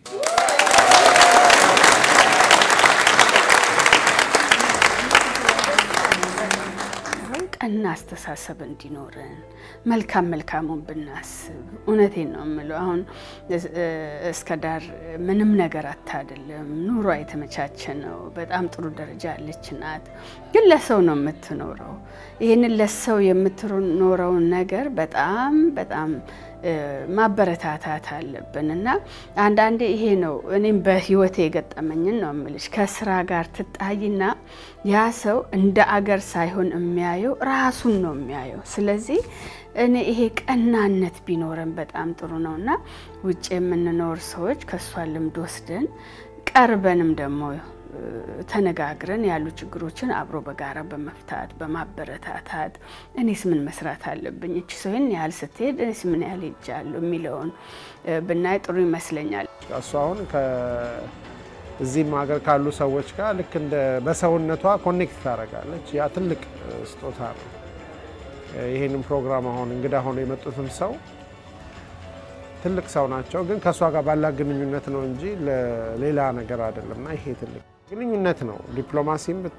ቀና አስተሳሰብ እንዲኖረን መልካም መልካሙን ብናስብ፣ እውነቴን ነው የምለው። አሁን እስከ ዳር ምንም ነገር አታደለም፣ ኑሮ የተመቻቸ ነው። በጣም ጥሩ ደረጃ ያለች ናት። ግን ለሰው ነው የምትኖረው። ይህንን ለሰው የምትኖረውን ነገር በጣም በጣም ማበረታታት አለብን እና አንዳንዴ ይሄ ነው እኔም በህይወቴ የገጠመኝን ነው የምልሽ። ከስራ ጋር ትጣይና ያ ሰው እንደ አገር ሳይሆን የሚያየው ራሱን ነው የሚያየው። ስለዚህ እኔ ይሄ ቀናነት ቢኖረን በጣም ጥሩ ነው እና ውጭ የምንኖር ሰዎች ከእሷ ልምድ ወስደን ቀርበንም ደግሞ ተነጋግረን ያሉ ችግሮችን አብሮ በጋራ በመፍታት በማበረታታት እኔስ ምን መስራት አለብኝ፣ እቺ ሰው ይህን ያህል ስትሄድ እኔስ ምን ያህል ሄጃለሁ የሚለውን ብናይ ጥሩ ይመስለኛል። እሱ አሁን እዚህም ሀገር ካሉ ሰዎች ጋር ልክ እንደ በሰውነቷ ኮኔክት ታደርጋለች። ያ ትልቅ ስጦታ ነው። ይህንን ፕሮግራም አሁን እንግዳ ሆኖ የመጡትም ሰው ትልቅ ሰው ናቸው፣ ግን ከእሷ ጋር ባላ ግንኙነት ነው እንጂ ለሌላ ነገር አይደለም። እና ይሄ ትልቅ ግንኙነት ነው። ዲፕሎማሲም ብቲ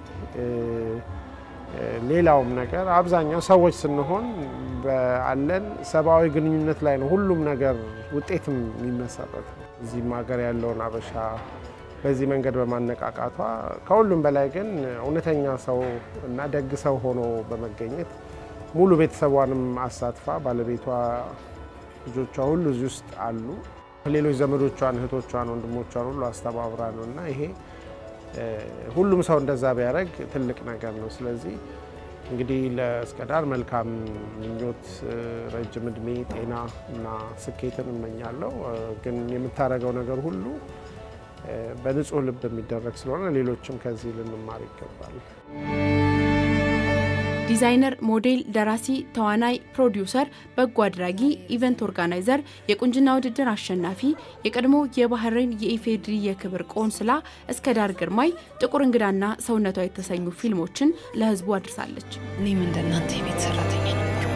ሌላውም ነገር አብዛኛው ሰዎች ስንሆን አለን ሰብአዊ ግንኙነት ላይ ነው ሁሉም ነገር ውጤትም የሚመሰረት ነው። እዚህም ሀገር ያለውን አበሻ በዚህ መንገድ በማነቃቃቷ ከሁሉም በላይ ግን እውነተኛ ሰው እና ደግ ሰው ሆኖ በመገኘት ሙሉ ቤተሰቧንም አሳትፋ ባለቤቷ ልጆቿ ሁሉ እዚህ ውስጥ አሉ። ሌሎች ዘመዶቿን፣ እህቶቿን፣ ወንድሞቿን ሁሉ አስተባብራ ነው እና ይሄ ሁሉም ሰው እንደዛ ቢያደርግ ትልቅ ነገር ነው። ስለዚህ እንግዲህ ለእስከዳር መልካም ምኞት፣ ረጅም እድሜ፣ ጤና እና ስኬትን እመኛለሁ። ግን የምታደርገው ነገር ሁሉ በንጹህ ልብ የሚደረግ ስለሆነ ሌሎችም ከዚህ ልንማር ይገባል። ዲዛይነር፣ ሞዴል፣ ደራሲ፣ ተዋናይ፣ ፕሮዲውሰር፣ በጎ አድራጊ፣ ኢቨንት ኦርጋናይዘር፣ የቁንጅና ውድድር አሸናፊ፣ የቀድሞ የባህሬን የኢፌድሪ የክብር ቆንስላ እስከዳር ግርማይ ጥቁር እንግዳና ሰውነቷ የተሰኙ ፊልሞችን ለሕዝቡ አድርሳለች። እኔም እንደናንተ የቤት ሰራተኛ ነበርኩ።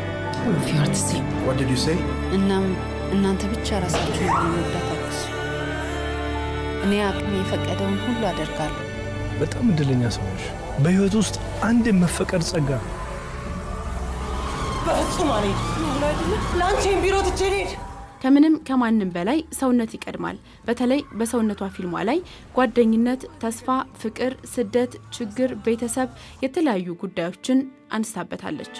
እናም እናንተ ብቻ ራሳችሁን ለመርዳት አግዙ። እኔ አቅሜ የፈቀደውን ሁሉ አደርጋለሁ። በጣም እድለኛ ሰዎች በህይወት ውስጥ አንድ የመፈቀድ ጸጋ በፍጹም አልሄድም ያለው አይደለ ለአንቺን ቢሮ ትቼ ልሄድ ከምንም ከማንም በላይ ሰውነት ይቀድማል። በተለይ በሰውነቷ ፊልሟ ላይ ጓደኝነት፣ ተስፋ፣ ፍቅር፣ ስደት፣ ችግር፣ ቤተሰብ የተለያዩ ጉዳዮችን አንስታበታለች።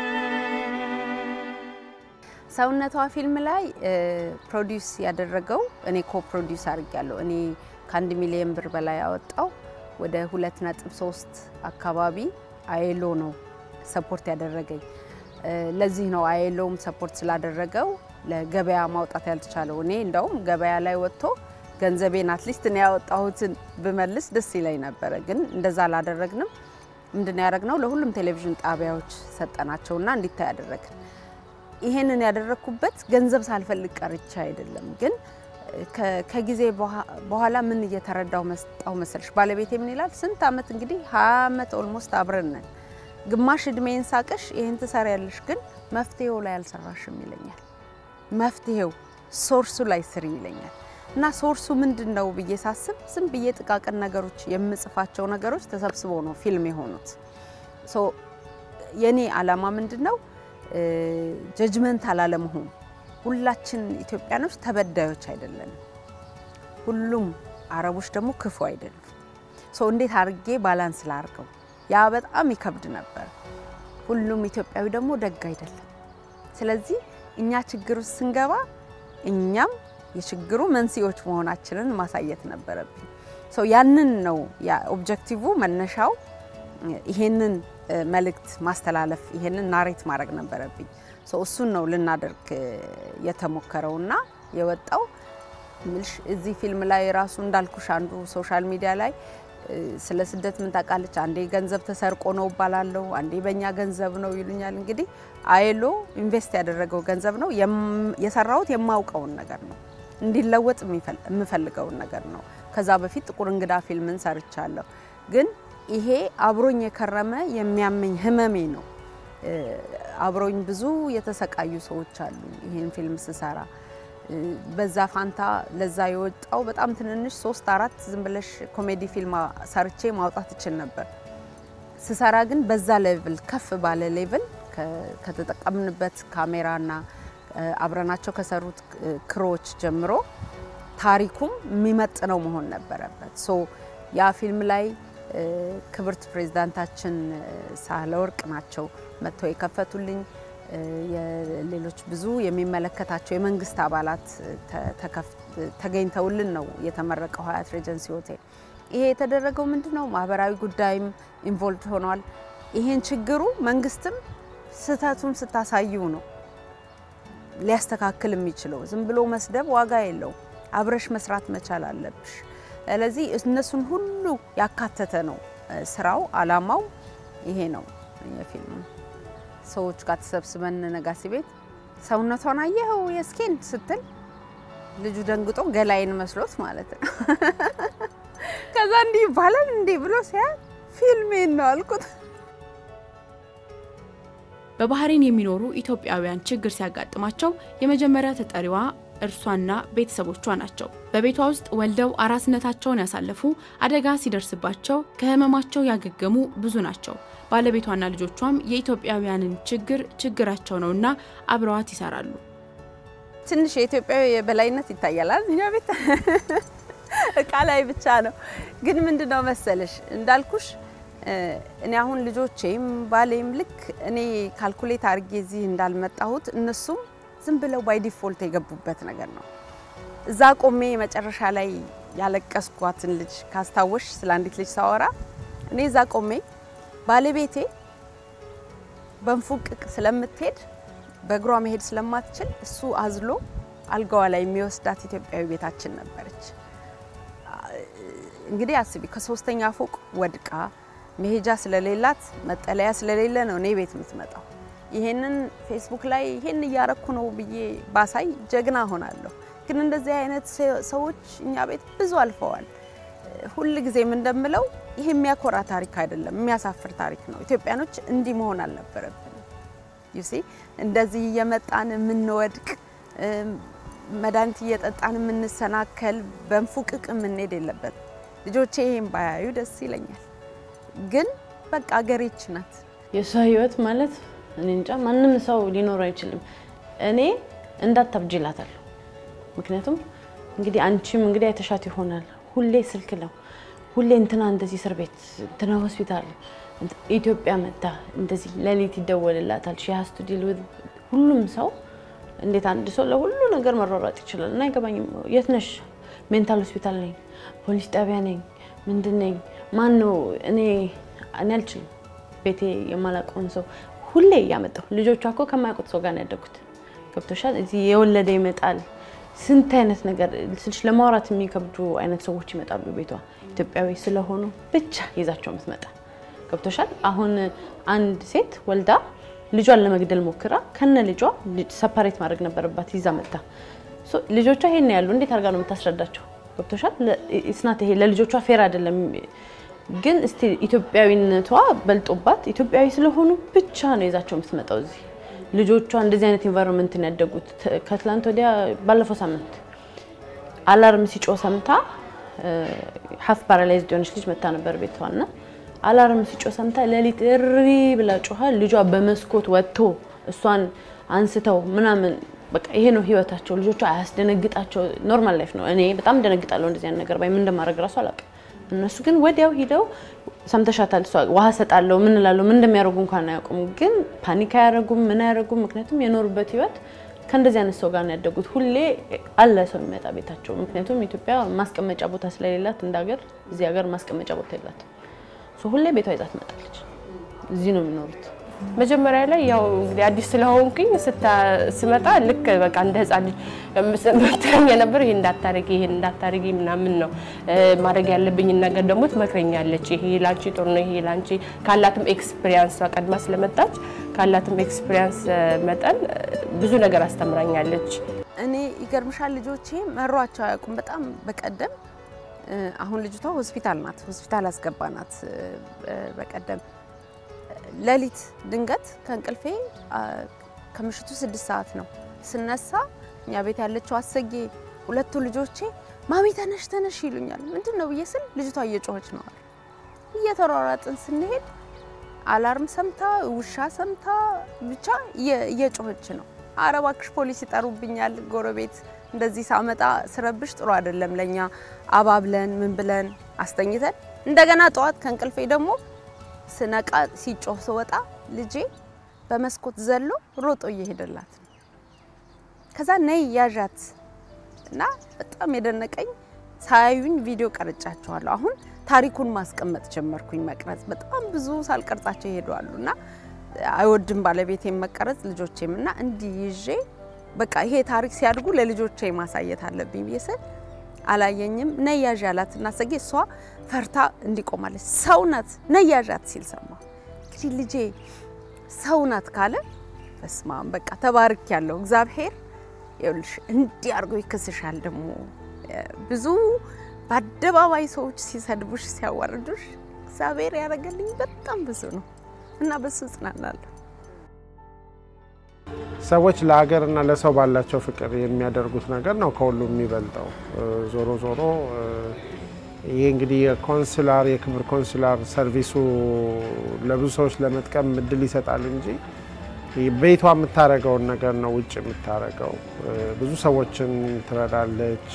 ሰውነቷ ፊልም ላይ ፕሮዲውስ ያደረገው እኔ ኮ ፕሮዲውስ አድርጊያለሁ። እኔ ከአንድ ሚሊዮን ብር በላይ ያወጣው ወደ ሁለት ነጥብ ሶስት አካባቢ አየሎ ነው ሰፖርት ያደረገኝ። ለዚህ ነው አየሎም ሰፖርት ስላደረገው ለገበያ ማውጣት ያልተቻለው። እኔ እንደውም ገበያ ላይ ወጥቶ ገንዘቤን አትሊስት እኔ ያወጣሁትን ብመልስ ደስ ይለኝ ነበረ። ግን እንደዛ አላደረግንም። ምንድን ያደረግነው ለሁሉም ቴሌቪዥን ጣቢያዎች ሰጠናቸውና እንዲታይ ያደረግን። ይሄንን ያደረግኩበት ገንዘብ ሳልፈልግ ቀርቻ አይደለም ግን ከጊዜ በኋላ ምን እየተረዳው መስጣው መሰልሽ፣ ባለቤቴ ምን ይላል፣ ስንት አመት እንግዲህ ሀያ አመት ኦልሞስት አብረን ነን። ግማሽ እድሜን ሳቅሽ ይህን ትሰሪያለሽ፣ ግን መፍትሄው ላይ አልሰራሽም ይለኛል። መፍትሄው ሶርሱ ላይ ስሪ ይለኛል። እና ሶርሱ ምንድን ነው ብዬ ሳስብ ዝም ብዬ ጥቃቅን ነገሮች የምጽፋቸው ነገሮች ተሰብስበው ነው ፊልም የሆኑት። የኔ አላማ ምንድን ነው? ጀጅመንት አላለመሆን ሁላችን ኢትዮጵያኖች ተበዳዮች አይደለንም። ሁሉም አረቦች ደግሞ ክፉ አይደሉም። ሰው እንዴት አድርጌ ባላንስ ላርገው? ያ በጣም ይከብድ ነበር። ሁሉም ኢትዮጵያዊ ደግሞ ደግ አይደለም። ስለዚህ እኛ ችግር ውስጥ ስንገባ እኛም የችግሩ መንስኤዎች መሆናችንን ማሳየት ነበረብኝ። ሰው ያንን ነው ኦብጀክቲቭ መነሻው ይሄንን መልእክት ማስተላለፍ ይሄንን ናሬት ማድረግ ነበረብኝ። እሱን ነው ልናደርግ የተሞከረውና የወጣው ምልሽ እዚህ ፊልም ላይ ራሱ እንዳልኩሽ አንዱ ሶሻል ሚዲያ ላይ ስለ ስደት ምን ታውቃለች፣ አንዴ ገንዘብ ተሰርቆ ነው እባላለሁ፣ አንዴ በእኛ ገንዘብ ነው ይሉኛል። እንግዲህ አየሎ ኢንቨስት ያደረገው ገንዘብ ነው የሰራሁት፣ የማውቀውን ነገር ነው። እንዲለወጥ የምፈልገውን ነገር ነው። ከዛ በፊት ጥቁር እንግዳ ፊልምን ሰርቻለሁ። ግን ይሄ አብሮኝ የከረመ የሚያመኝ ህመሜ ነው። አብሮኝ ብዙ የተሰቃዩ ሰዎች አሉ። ይህን ፊልም ስሰራ በዛ ፋንታ ለዛ የወጣው በጣም ትንንሽ ሶስት አራት ዝም ብለሽ ኮሜዲ ፊልም ሰርቼ ማውጣት እችል ነበር። ስሰራ ግን በዛ ሌቭል ከፍ ባለ ሌቭል ከተጠቀምንበት ካሜራና አብረናቸው ከሰሩት ክሮች ጀምሮ ታሪኩም የሚመጥነው መሆን ነበረበት። ሶ ያ ፊልም ላይ ክብርት ፕሬዝዳንታችን ሳህለወርቅ ናቸው መጥተው የከፈቱልኝ። ሌሎች ብዙ የሚመለከታቸው የመንግስት አባላት ተገኝተውልን ነው የተመረቀው ሀያት ሬጀንሲ ሆቴል። ይሄ የተደረገው ምንድን ነው? ማህበራዊ ጉዳይም ኢንቮልቭድ ሆኗል። ይሄን ችግሩ መንግስትም ስህተቱን ስታሳዩ ነው ሊያስተካክል የሚችለው። ዝም ብሎ መስደብ ዋጋ የለውም። አብረሽ መስራት መቻል አለብሽ። ስለዚህ እነሱን ሁሉ ያካተተ ነው ስራው። አላማው ይሄ ነው። የፊልሙ ሰዎች ጋር ተሰብስበን ነጋሲ ቤት ሰውነቷን አየኸው የስኬን ስትል ልጁ ደንግጦ ገላይን መስሎት ማለት ነው። ከዛ እንዲህ ይባላል እንዴ ብሎ ሲያ ፊልሜን ነው አልኩት። በባህሬን የሚኖሩ ኢትዮጵያውያን ችግር ሲያጋጥማቸው የመጀመሪያ ተጠሪዋ እርሷና ቤተሰቦቿ ናቸው። በቤቷ ውስጥ ወልደው አራስነታቸውን ያሳለፉ፣ አደጋ ሲደርስባቸው ከህመማቸው ያገገሙ ብዙ ናቸው። ባለቤቷና ልጆቿም የኢትዮጵያውያንን ችግር ችግራቸው ነውና አብረዋት ይሰራሉ። ትንሽ የኢትዮጵያዊ የበላይነት ይታያላል እኛ ቤት እቃ ላይ ብቻ ነው። ግን ምንድነው መሰለሽ እንዳልኩሽ እኔ አሁን ልጆቼም ባሌም ልክ እኔ ካልኩሌት አድርጌ እዚህ እንዳልመጣሁት እነሱም ዝም ብለው ባይ ዲፎልት የገቡበት ነገር ነው። እዛ ቆሜ መጨረሻ ላይ ያለቀስኳትን ልጅ ካስታወሽ ስለ አንዲት ልጅ ሳወራ እኔ እዛ ቆሜ ባለቤቴ በንፉቅቅ ስለምትሄድ በእግሯ መሄድ ስለማትችል እሱ አዝሎ አልጋዋ ላይ የሚወስዳት ኢትዮጵያዊ ቤታችን ነበረች። እንግዲህ አስቢ ከሶስተኛ ፎቅ ወድቃ መሄጃ ስለሌላት መጠለያ ስለሌለ ነው እኔ ቤት የምትመጣው። ይሄንን ፌስቡክ ላይ ይሄን እያረኩ ነው ብዬ ባሳይ ጀግና ሆናለሁ። ግን እንደዚህ አይነት ሰዎች እኛ ቤት ብዙ አልፈዋል። ሁል ጊዜም እንደምለው ይሄ የሚያኮራ ታሪክ አይደለም፣ የሚያሳፍር ታሪክ ነው። ኢትዮጵያኖች እንዲህ መሆን አልነበረብንም። ዩሲ እንደዚህ እየመጣን የምንወድቅ መድኃኒት እየጠጣን የምንሰናከል በንፉቅቅ የምንሄድ የለበት። ልጆቼ ይሄን ባያዩ ደስ ይለኛል። ግን በቃ አገሬች ናት። የእሷ ህይወት ማለት እኔ እንጃ ማንም ሰው ሊኖር አይችልም። እኔ እንዳታብጅ እላታለሁ። ምክንያቱም እንግዲህ አንቺም እንግዲህ አይተሻት ይሆናል። ሁሌ ስልክ ነው፣ ሁሌ እንትና እንደዚህ እስር ቤት እንትና ሆስፒታል፣ ኢትዮጵያ መታ እንደዚህ ሌሊት ይደወልላታል። ሺ ሀስ ቱ ዲል ዊዝ ሁሉም ሰው እንዴት አንድ ሰው ለሁሉ ነገር መሯሯጥ ይችላል? እና አይገባኝም። የት ነሽ? ሜንታል ሆስፒታል ነኝ፣ ፖሊስ ጣቢያ ነኝ፣ ምንድን ነኝ? ማን ነው? እኔ እኔ አልችልም። ቤቴ የማላውቀውን ሰው ሁሌ እያመጣሁ ልጆቿ እኮ ከማያውቁት ሰው ጋር ነው ያደጉት። ገብቶሻል? እዚህ የወለደ ይመጣል። ስንት አይነት ነገር ስልሽ ለማውራት የሚከብዱ አይነት ሰዎች ይመጣሉ ቤቷ ኢትዮጵያዊ ስለሆኑ ብቻ ይዛቸው የምትመጣ ገብቶሻል? አሁን አንድ ሴት ወልዳ ልጇን ለመግደል ሞክራ ከነ ልጇ ሰፓሬት ማድረግ ነበረባት ይዛ መጣ። ልጆቿ ይሄን ያሉ እንዴት አድርጋ ነው የምታስረዳቸው? ገብቶሻል? ስናት ይሄ ለልጆቿ ፌር አይደለም። ግን እስቲ ኢትዮጵያዊነቷ በልጦባት ኢትዮጵያዊ ስለሆኑ ብቻ ነው ይዛቸው የምትመጣው እዚህ ልጆቿ እንደዚህ አይነት ኢንቫይሮንመንት ነው ያደጉት። ከትላንት ወዲያ ባለፈው ሳምንት አላርም ሲጮ ሰምታ ሀፍ ፓራላይዝድ የሆነች ልጅ መታ ነበር ቤቷና አላርም ሲጮ ሰምታ ሌሊት እሪ ብላ ጮኋ። ልጇ በመስኮት ወጥቶ እሷን አንስተው ምናምን በቃ ይሄ ነው ህይወታቸው። ልጆቿ አያስደነግጣቸው፣ ኖርማል ላይፍ ነው። እኔ በጣም ደነግጣለሁ እንደዚህ አይነት ነገር ባይ ምን እንደማድረግ ራሱ አላውቅም። እነሱ ግን ወዲያው ሂደው ሰምተሻታል፣ እሷ ውሃ ሰጣለሁ ምን እላለሁ ምን እንደሚያደርጉ እንኳን አያውቁም። ግን ፓኒክ አያደርጉም ምን አያደርጉም። ምክንያቱም የኖሩበት ህይወት ከእንደዚህ አይነት ሰው ጋር ነው ያደጉት። ሁሌ አለ ሰው የሚመጣ ቤታቸው። ምክንያቱም ኢትዮጵያ ማስቀመጫ ቦታ ስለሌላት እንደ ሀገር እዚህ ሀገር ማስቀመጫ ቦታ የላትም። ሁሌ ቤቷ ይዛ ትመጣለች። እዚህ ነው የሚኖሩት። መጀመሪያ ላይ ያው እንግዲህ አዲስ ስለሆንኩኝ ስመጣ ልክ በቃ እንደ ህፃን ልጅ ምትለኝ የነበር ይሄ እንዳታረጊ ይሄ እንዳታረጊ ምናምን ነው ማድረግ ያለብኝን ነገር ደግሞ ትመክረኛለች። ይሄ ላንቺ ጥሩ ነው፣ ይሄ ላንቺ ካላትም ኤክስፒሪያንስ ቀድማ ስለመጣች ካላትም ኤክስፒሪያንስ መጠን ብዙ ነገር አስተምራኛለች። እኔ ይገርምሻል ልጆቼ መሯቸው አያውቁም። በጣም በቀደም አሁን ልጅቷ ሆስፒታል ናት፣ ሆስፒታል አስገባናት። በቀደም ሌሊት ድንገት ከእንቅልፌ ከምሽቱ ስድስት ሰዓት ነው ስነሳ እኛ ቤት ያለችው አሰጌ ሁለቱ ልጆቼ ማሚ ተነሽ ተነሽ ይሉኛል። ምንድን ነው ብዬ ስል ልጅቷ እየጮኸች ነው አሉ። እየተሯሯጥን ስንሄድ አላርም ሰምታ ውሻ ሰምታ ብቻ እየጮኸች ነው። ኧረ እባክሽ ፖሊስ ይጠሩብኛል፣ ጎረቤት እንደዚህ ሳመጣ ስረብሽ ጥሩ አይደለም ለኛ አባብለን ምን ብለን አስተኝተን እንደገና ጠዋት ከእንቅልፌ ደግሞ ስነቃ ሲጮህ ስወጣ ልጄ በመስኮት ዘሎ ሮጦ እየሄደላት ነው። ከዛ ነይ ያዣት እና በጣም የደነቀኝ ሳያዩኝ ቪዲዮ ቀርጫቸዋለሁ። አሁን ታሪኩን ማስቀመጥ ጀመርኩኝ መቅረጽ። በጣም ብዙ ሳልቀርጻቸው ይሄዳሉ እና አይወድም ባለቤቴም መቀረጽ ልጆቼም እና እንዲህ ይዤ በቃ ይሄ ታሪክ ሲያድጉ ለልጆቼ ማሳየት አለብኝ ብዬ ስል አላየኝም። ነይ ያዥ ያላት እና ሰጌ እሷ ፈርታ እንዲቆማለች ሰው ናት ነይ ያዣት ሲል ሰማ። እንግዲህ ልጄ ሰው ናት ካለ በስማም በቃ ተባርክ ያለው እግዚአብሔር ይኸውልሽ እንዲህ አድርጎ ይክስሻል። ደግሞ ብዙ በአደባባይ ሰዎች ሲሰድቡሽ ሲያዋርዱሽ እግዚአብሔር ያደረገልኝ በጣም ብዙ ነው እና በሱ እጽናናለሁ። ሰዎች ለሀገርና ለሰው ባላቸው ፍቅር የሚያደርጉት ነገር ነው ከሁሉም የሚበልጠው። ዞሮ ዞሮ ይሄ እንግዲህ የኮንስላር የክብር ኮንስላር ሰርቪሱ ለብዙ ሰዎች ለመጥቀም እድል ይሰጣል እንጂ ቤቷ የምታደርገውን ነገር ነው ውጭ የምታደርገው። ብዙ ሰዎችን ትረዳለች።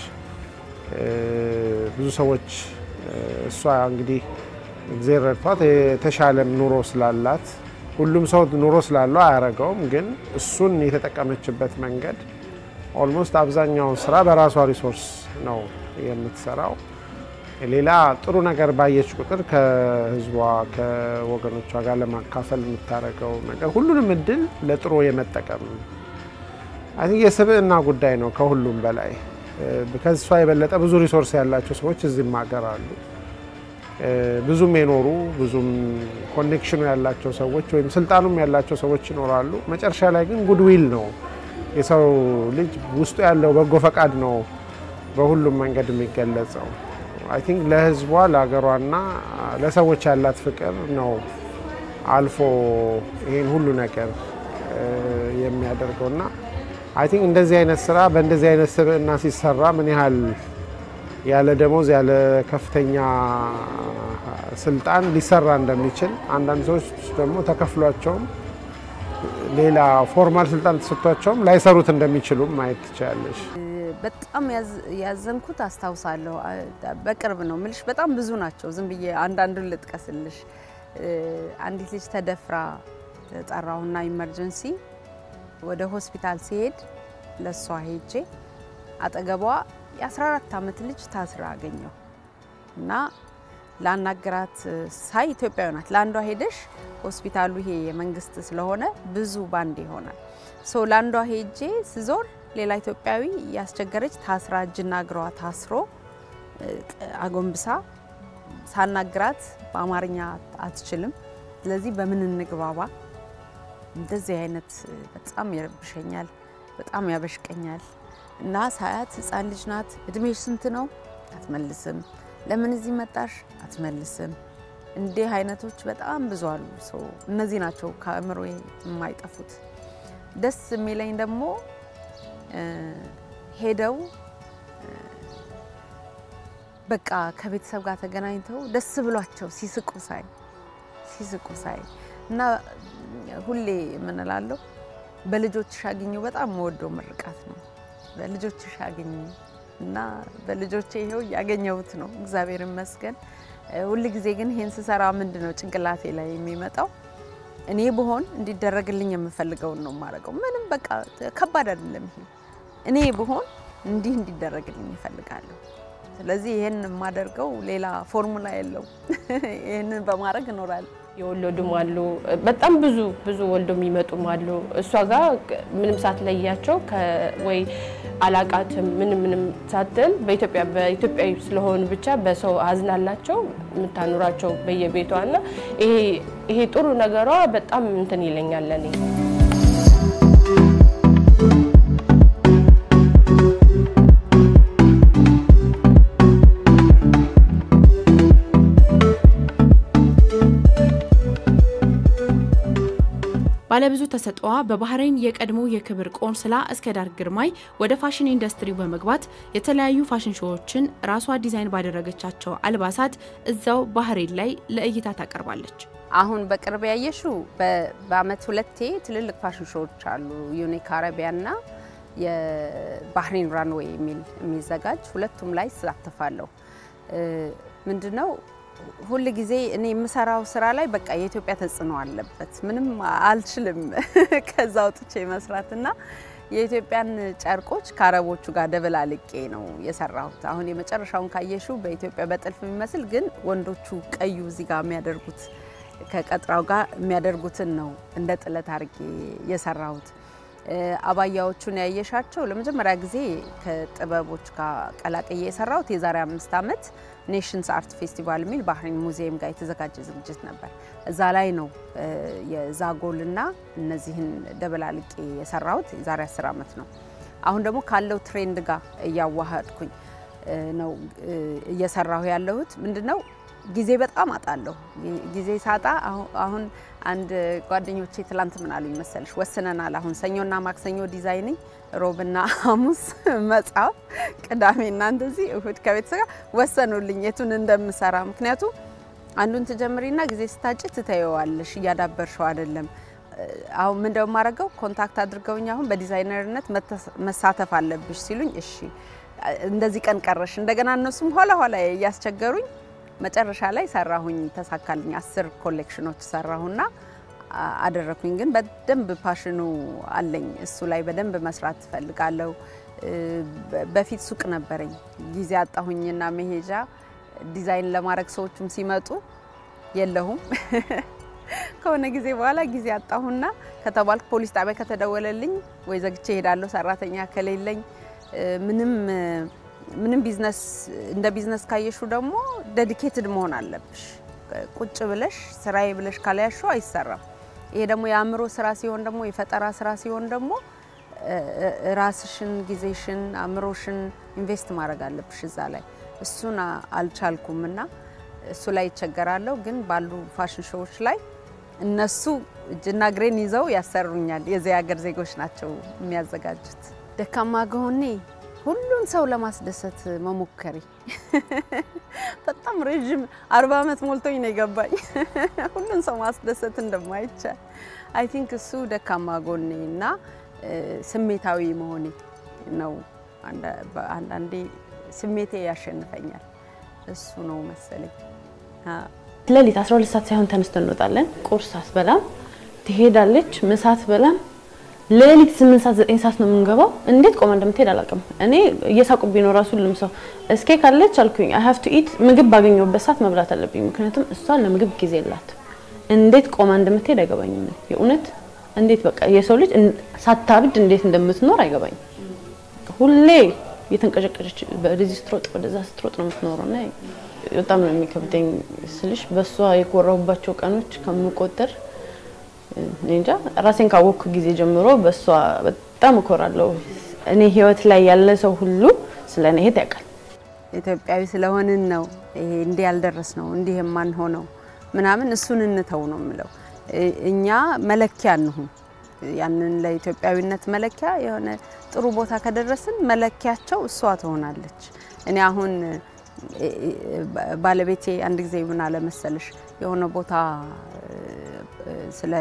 ብዙ ሰዎች እሷ እንግዲህ እግዜር ረድቷት የተሻለም ኑሮ ስላላት ሁሉም ሰው ኑሮ ስላለው አያረገውም፣ ግን እሱን የተጠቀመችበት መንገድ ኦልሞስት አብዛኛውን ስራ በራሷ ሪሶርስ ነው የምትሰራው። ሌላ ጥሩ ነገር ባየች ቁጥር ከህዝቧ ከወገኖቿ ጋር ለማካፈል የምታደርገው ነገር ሁሉንም እድል ለጥሩ የመጠቀም አይ ቲንክ የስብዕና ጉዳይ ነው ከሁሉም በላይ። ከሷ የበለጠ ብዙ ሪሶርስ ያላቸው ሰዎች እዚህም ሀገር አሉ። ብዙም የኖሩ ብዙም ኮኔክሽኑ ያላቸው ሰዎች ወይም ስልጣኑም ያላቸው ሰዎች ይኖራሉ። መጨረሻ ላይ ግን ጉድዊል ነው የሰው ልጅ ውስጡ ያለው በጎ ፈቃድ ነው በሁሉም መንገድ የሚገለጸው። አይ ቲንክ ለህዝቧ ለሀገሯና ለሰዎች ያላት ፍቅር ነው አልፎ ይህን ሁሉ ነገር የሚያደርገው እና አይ ቲንክ እንደዚህ አይነት ስራ በእንደዚህ አይነት ስብዕና ሲሰራ ምን ያህል ያለ ደሞዝ ያለ ከፍተኛ ስልጣን ሊሰራ እንደሚችል አንዳንድ ሰዎች ደግሞ ተከፍሏቸውም ሌላ ፎርማል ስልጣን ተሰጥቷቸውም ላይሰሩት እንደሚችሉም ማየት ትችላለች። በጣም ያዘንኩት አስታውሳለሁ። በቅርብ ነው ምልሽ፣ በጣም ብዙ ናቸው። ዝም ብዬ አንዳንዱን ልጥቀስልሽ። አንዲት ልጅ ተደፍራ ጠራውና ኢመርጀንሲ ወደ ሆስፒታል ሲሄድ ለእሷ ሄጄ አጠገቧ የ14 ዓመት ልጅ ታስራ አገኘው እና ላናገራት ሳይ ኢትዮጵያዊ ናት። ለአንዷ ሄደሽ ሆስፒታሉ ይሄ የመንግስት ስለሆነ ብዙ ባንድ ይሆናል። ሶ ለአንዷ ሄጄ ስዞር ሌላ ኢትዮጵያዊ ያስቸገረች ታስራ እጅና እግሯ ታስሮ አጎንብሳ ሳናግራት በአማርኛ አትችልም። ስለዚህ በምን እንግባባ? እንደዚህ አይነት በጣም ይረብሸኛል፣ በጣም ያበሽቀኛል። እና ሳያት ህፃን ልጅ ናት። እድሜሽ ስንት ነው? አትመልስም። ለምን እዚህ መጣሽ? አትመልስም። እንዲህ አይነቶች በጣም ብዙ አሉ። ሰው እነዚህ ናቸው ከአእምሮ የማይጠፉት። ደስ የሚለኝ ደግሞ ሄደው በቃ ከቤተሰብ ጋር ተገናኝተው ደስ ብሏቸው ሲስቁ ሳይ ሲስቁ ሳይ እና ሁሌ የምንላለሁ በልጆችሽ አግኙ በጣም መወደው ምርቃት ነው። በልጆችሽ አግኙ እና በልጆቼ ይኸው እያገኘሁት ነው፣ እግዚአብሔር ይመስገን። ሁል ጊዜ ግን ይሄን ስሰራ ምንድን ነው ጭንቅላቴ ላይ የሚመጣው እኔ ብሆን እንዲደረግልኝ የምፈልገውን ነው የማደርገው። ምንም በቃ ከባድ አይደለም ይሄ። እኔ ብሆን እንዲህ እንዲደረግልኝ ይፈልጋለሁ። ስለዚህ ይህን የማደርገው ሌላ ፎርሙላ የለው። ይህንን በማድረግ እኖራለሁ። የወለዱም አሉ። በጣም ብዙ ብዙ ወልዶ የሚመጡም አሉ። እሷ ጋር ምንም ሳትለያቸው ወይ አላቃትም ምንም ምንም ሳትል በኢትዮጵያ በኢትዮጵያዊ ስለሆኑ ብቻ በሰው አዝናላቸው የምታኑራቸው በየቤቷ እና ይሄ ጥሩ ነገሯ በጣም እንትን ይለኛል ለኔ። ባለብዙ ተሰጥኦዋ በባህሬን የቀድሞ የክብር ቆንስላ እስከዳር ግርማይ ወደ ፋሽን ኢንዱስትሪው በመግባት የተለያዩ ፋሽን ሾዎችን ራሷ ዲዛይን ባደረገቻቸው አልባሳት እዛው ባህሬን ላይ ለእይታ ታቀርባለች። አሁን በቅርብ ያየሽው በአመት ሁለቴ ትልልቅ ፋሽን ሾዎች አሉ። ዩኒክ አረቢያና የባህሬን ራንዌይ የሚል የሚዘጋጅ ሁለቱም ላይ እሳተፋለሁ። ምንድነው ሁል ጊዜ እኔ የምሰራው ስራ ላይ በቃ የኢትዮጵያ ተጽዕኖ አለበት። ምንም አልችልም ከዛ አውጥቼ መስራትና የኢትዮጵያን ጨርቆች ከአረቦቹ ጋር ደበላልቄ ነው የሰራሁት። አሁን የመጨረሻውን ካየሹ በኢትዮጵያ በጥልፍ የሚመስል ግን ወንዶቹ ቀዩ እዚህ ጋር የሚያደርጉት ከቀጥራው ጋር የሚያደርጉትን ነው እንደ ጥለት አድርጌ የሰራሁት። አባያዎቹን ያየሻቸው ለመጀመሪያ ጊዜ ከጥበቦች ጋር ቀላቅዬ የሰራሁት የዛሬ አምስት ዓመት ኔሽንስ አርት ፌስቲቫል የሚል ባህሬን ሙዚየም ጋር የተዘጋጀ ዝግጅት ነበር። እዛ ላይ ነው የዛጎልና እነዚህን ደበላልቄ የሰራሁት የዛሬ አስር ዓመት ነው። አሁን ደግሞ ካለው ትሬንድ ጋር እያዋሃድኩኝ ነው እየሰራሁ ያለሁት ምንድነው ጊዜ በጣም አጣለሁ። ጊዜ ሳጣ አሁን አንድ ጓደኞቼ ትላንት ምን አሉኝ መሰልሽ፣ ወስነናል አሁን ሰኞና ማክሰኞ ዲዛይኒንግ፣ ሮብና ሐሙስ መጽሐፍ፣ ቅዳሜና እንደዚህ እሁድ ከቤተሰብ ጋር ወሰኑልኝ የቱን እንደምሰራ። ምክንያቱም አንዱን ትጀምሪና ጊዜ ስታጭ ትተየዋለሽ፣ እያዳበርሸው አይደለም። አሁን ምን እንደማደርገው ኮንታክት አድርገውኝ አሁን በዲዛይነርነት መሳተፍ አለብሽ ሲሉኝ፣ እሺ እንደዚህ ቀን ቀረሽ። እንደገና እነሱም ኋላ ኋላ እያስቸገሩኝ መጨረሻ ላይ ሰራሁኝ፣ ተሳካልኝ። አስር ኮሌክሽኖች ሰራሁና አደረኩኝ። ግን በደንብ ፓሽኑ አለኝ እሱ ላይ በደንብ መስራት ትፈልጋለሁ። በፊት ሱቅ ነበረኝ፣ ጊዜ አጣሁኝና መሄጃ ዲዛይን ለማድረግ ሰዎቹም ሲመጡ የለሁም ከሆነ ጊዜ በኋላ ጊዜ አጣሁና ከተባልኩ ፖሊስ ጣቢያ ከተደወለልኝ ወይ ዘግቼ እሄዳለሁ። ሰራተኛ ከሌለኝ ምንም ምንም ቢዝነስ እንደ ቢዝነስ ካየሹ ደግሞ ዴዲኬትድ መሆን አለብሽ። ቁጭ ብለሽ ስራዬ ብለሽ ካልያሹ አይሰራም። ይሄ ደግሞ የአእምሮ ስራ ሲሆን ደግሞ የፈጠራ ስራ ሲሆን ደግሞ ራስሽን፣ ጊዜሽን፣ አእምሮሽን ኢንቨስት ማድረግ አለብሽ እዛ ላይ። እሱን አልቻልኩም እና እሱ ላይ ይቸገራለሁ። ግን ባሉ ፋሽን ሾዎች ላይ እነሱ እጅና እግሬን ይዘው ያሰሩኛል። የዚህ ሀገር ዜጎች ናቸው የሚያዘጋጁት። ደካማ ጎኔ ሁሉን ሰው ለማስደሰት መሞከሬ በጣም ረዥም አርባ ዓመት ሞልቶኝ ነው የገባኝ ሁሉን ሰው ማስደሰት እንደማይቻል አይ ቲንክ እሱ ደካማ ጎኔ እና ስሜታዊ መሆኔ ነው። አንዳንዴ ስሜቴ ያሸንፈኛል። እሱ ነው መሰለኝ። ሌሊት 12 ሰዓት ሳይሆን ተነስተን እንወጣለን። ቁርስ አትበላም፣ ትሄዳለች። ምሳ አትበላም። ሌሊት 8 ሰዓት 9 ሰዓት ነው የምንገባው። እንዴት ቆማ እንደምትሄድ አላውቅም። እኔ እየሳቁብኝ ነው ራሱ ሁሉም ሰው እስኬ ካለች አልኩኝ አይ ሃቭ ቱ ኢት ምግብ ባገኘሁበት ሰዓት መብላት አለብኝ። ምክንያቱም እሷ ለምግብ ጊዜ የላት። እንዴት ቆማ እንደምትሄድ አይገባኝም። የእውነት እንዴት በቃ የሰው ልጅ ሳታብድ እንዴት እንደምትኖር አይገባኝም። ሁሌ የተንቀጨቀጨች ወደዚህ ስትሮጥ ወደዛ ስትሮጥ ነው የምትኖረው እና በጣም ነው የሚከብደኝ ስልሽ በእሷ የኮራሁባቸው ቀኖች ከምቆጥር እንጃ ራሴን ካወቅኩ ጊዜ ጀምሮ በእሷ በጣም እኮራለሁ። እኔ ህይወት ላይ ያለ ሰው ሁሉ ስለ እኔ እህት ያውቃል። ኢትዮጵያዊ ስለሆንን ነው ይሄ እንዲህ ያልደረስ ነው እንዲህ የማንሆነው ምናምን እሱን እንተው ነው የምለው። እኛ መለኪያ እንሁን። ያንን ለኢትዮጵያዊነት መለኪያ የሆነ ጥሩ ቦታ ከደረስን መለኪያቸው እሷ ትሆናለች። እኔ አሁን ባለቤቴ አንድ ጊዜ ምን አለ መሰልሽ የሆነ ቦታ ስለ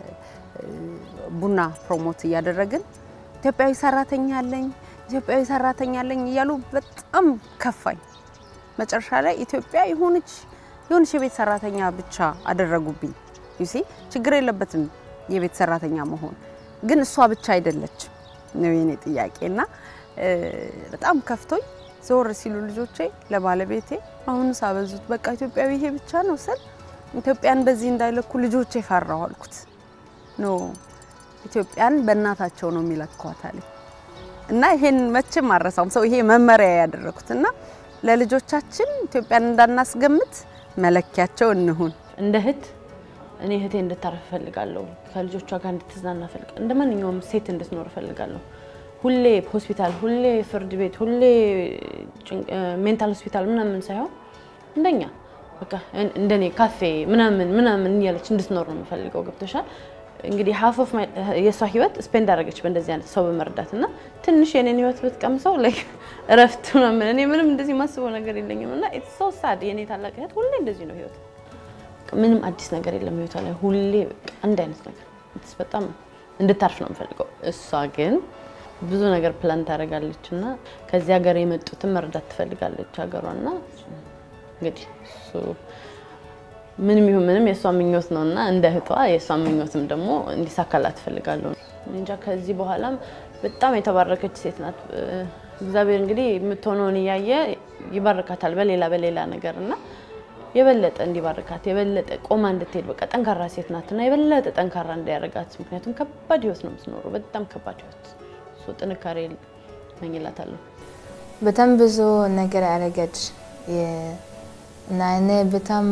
ቡና ፕሮሞት እያደረግን ኢትዮጵያዊ ሰራተኛ አለኝ ኢትዮጵያዊ ሰራተኛ አለኝ እያሉ በጣም ከፋኝ። መጨረሻ ላይ ኢትዮጵያ የሆነች የሆነች የቤት ሰራተኛ ብቻ አደረጉብኝ። ዩሲ ችግር የለበትም የቤት ሰራተኛ መሆን፣ ግን እሷ ብቻ አይደለችም ነው የኔ ጥያቄ እና በጣም ከፍቶኝ ዞር ሲሉ ልጆቼ ለባለቤቴ አሁን ሳበዙት በቃ ኢትዮጵያዊ ይሄ ብቻ ነው ስል ኢትዮጵያን በዚህ እንዳይለኩ ልጆቼ ፈራሁ አልኩት። ኖ ኢትዮጵያን በእናታቸው ነው የሚለኳት አለኝ እና ይሄን መቼም አረሳውም። ሰው ይሄ መመሪያ ያደረኩት እና ለልጆቻችን ኢትዮጵያን እንዳናስገምት መለኪያቸው እንሁን። እንደ እህት እኔ እህቴ እንድታረፍ እፈልጋለሁ። ከልጆቿ ጋር እንድትዝናና እፈልጋለሁ። እንደ ማንኛውም ሴት እንድትኖር እፈልጋለሁ። ሁሌ ሆስፒታል፣ ሁሌ ፍርድ ቤት፣ ሁሌ ሜንታል ሆስፒታል ምናምን ሳይሆን እንደኛ በቃ እንደኔ ካፌ ምናምን ምናምን እያለች እንድትኖር ነው የምፈልገው። ገብቶሻል? እንግዲህ ሀፍ ኦፍ የእሷ ህይወት ስፔንድ አደረገች በእንደዚህ አይነት ሰው በመርዳት እና ትንሽ የኔን ህይወት ብትቀምሰው ላይ እረፍት ምናምን እኔ ምንም እንደዚህ ማስበው ነገር የለኝም እና ኢትስ ሶ ሳድ የኔ ታላቅ እህት ሁሌ እንደዚህ ነው ህይወት ምንም አዲስ ነገር የለም ህይወቷ ላይ ሁሌ በቃ አንድ አይነት ነገር ኢትስ በጣም እንድታርፍ ነው የምፈልገው እሷ ግን ብዙ ነገር ፕላን ታደርጋለች እና ከዚህ ሀገር የመጡትን መርዳት ትፈልጋለች ሀገሯ እና እንግዲህ እሱ ምንም ይሁን ምንም የእሷ ምኞት ነው እና እንደ እህቷ የእሷ ምኞትም ደግሞ እንዲሳካላት ትፈልጋለሁ። እንጃ ከዚህ በኋላም በጣም የተባረከች ሴት ናት። እግዚአብሔር እንግዲህ የምትሆነውን እያየ ይባርካታል በሌላ በሌላ ነገር እና የበለጠ እንዲባርካት የበለጠ ቆማ እንድትሄድ በቃ ጠንካራ ሴት ናት እና የበለጠ ጠንካራ እንዲያደርጋት ምክንያቱም ከባድ ህይወት ነው የምትኖረው፣ በጣም ከባድ ህይወት። እሱ ጥንካሬ መኝላታለሁ። በጣም ብዙ ነገር ያደረገች እና እኔ በጣም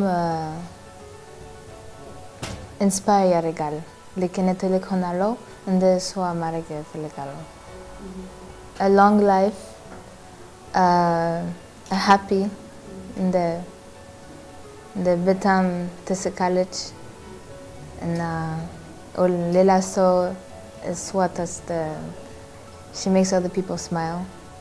ኢንስፓየር ያደርጋል። ልክ እኔ ትልቅ ሆናለሁ እንደ እሷ ማድረግ እፈልጋለሁ። a long life, uh, a happy, እንደ እንደ በጣም ትስቃለች እና ሌላ ሰው is what does the she makes other people smile.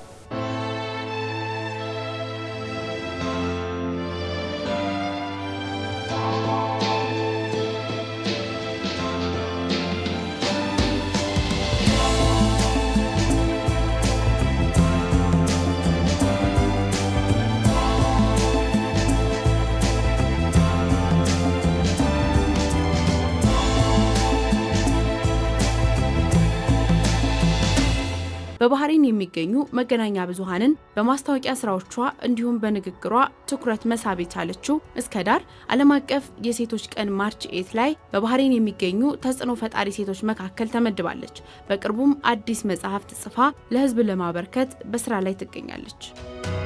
በባህሬን የሚገኙ መገናኛ ብዙሃንን በማስታወቂያ ስራዎቿ እንዲሁም በንግግሯ ትኩረት መሳብ የቻለችው እስከ ዳር ዓለም አቀፍ የሴቶች ቀን ማርች ኤት ላይ በባህሬን የሚገኙ ተጽዕኖ ፈጣሪ ሴቶች መካከል ተመድባለች። በቅርቡም አዲስ መጽሐፍት ጽፋ ለሕዝብ ለማበርከት በስራ ላይ ትገኛለች።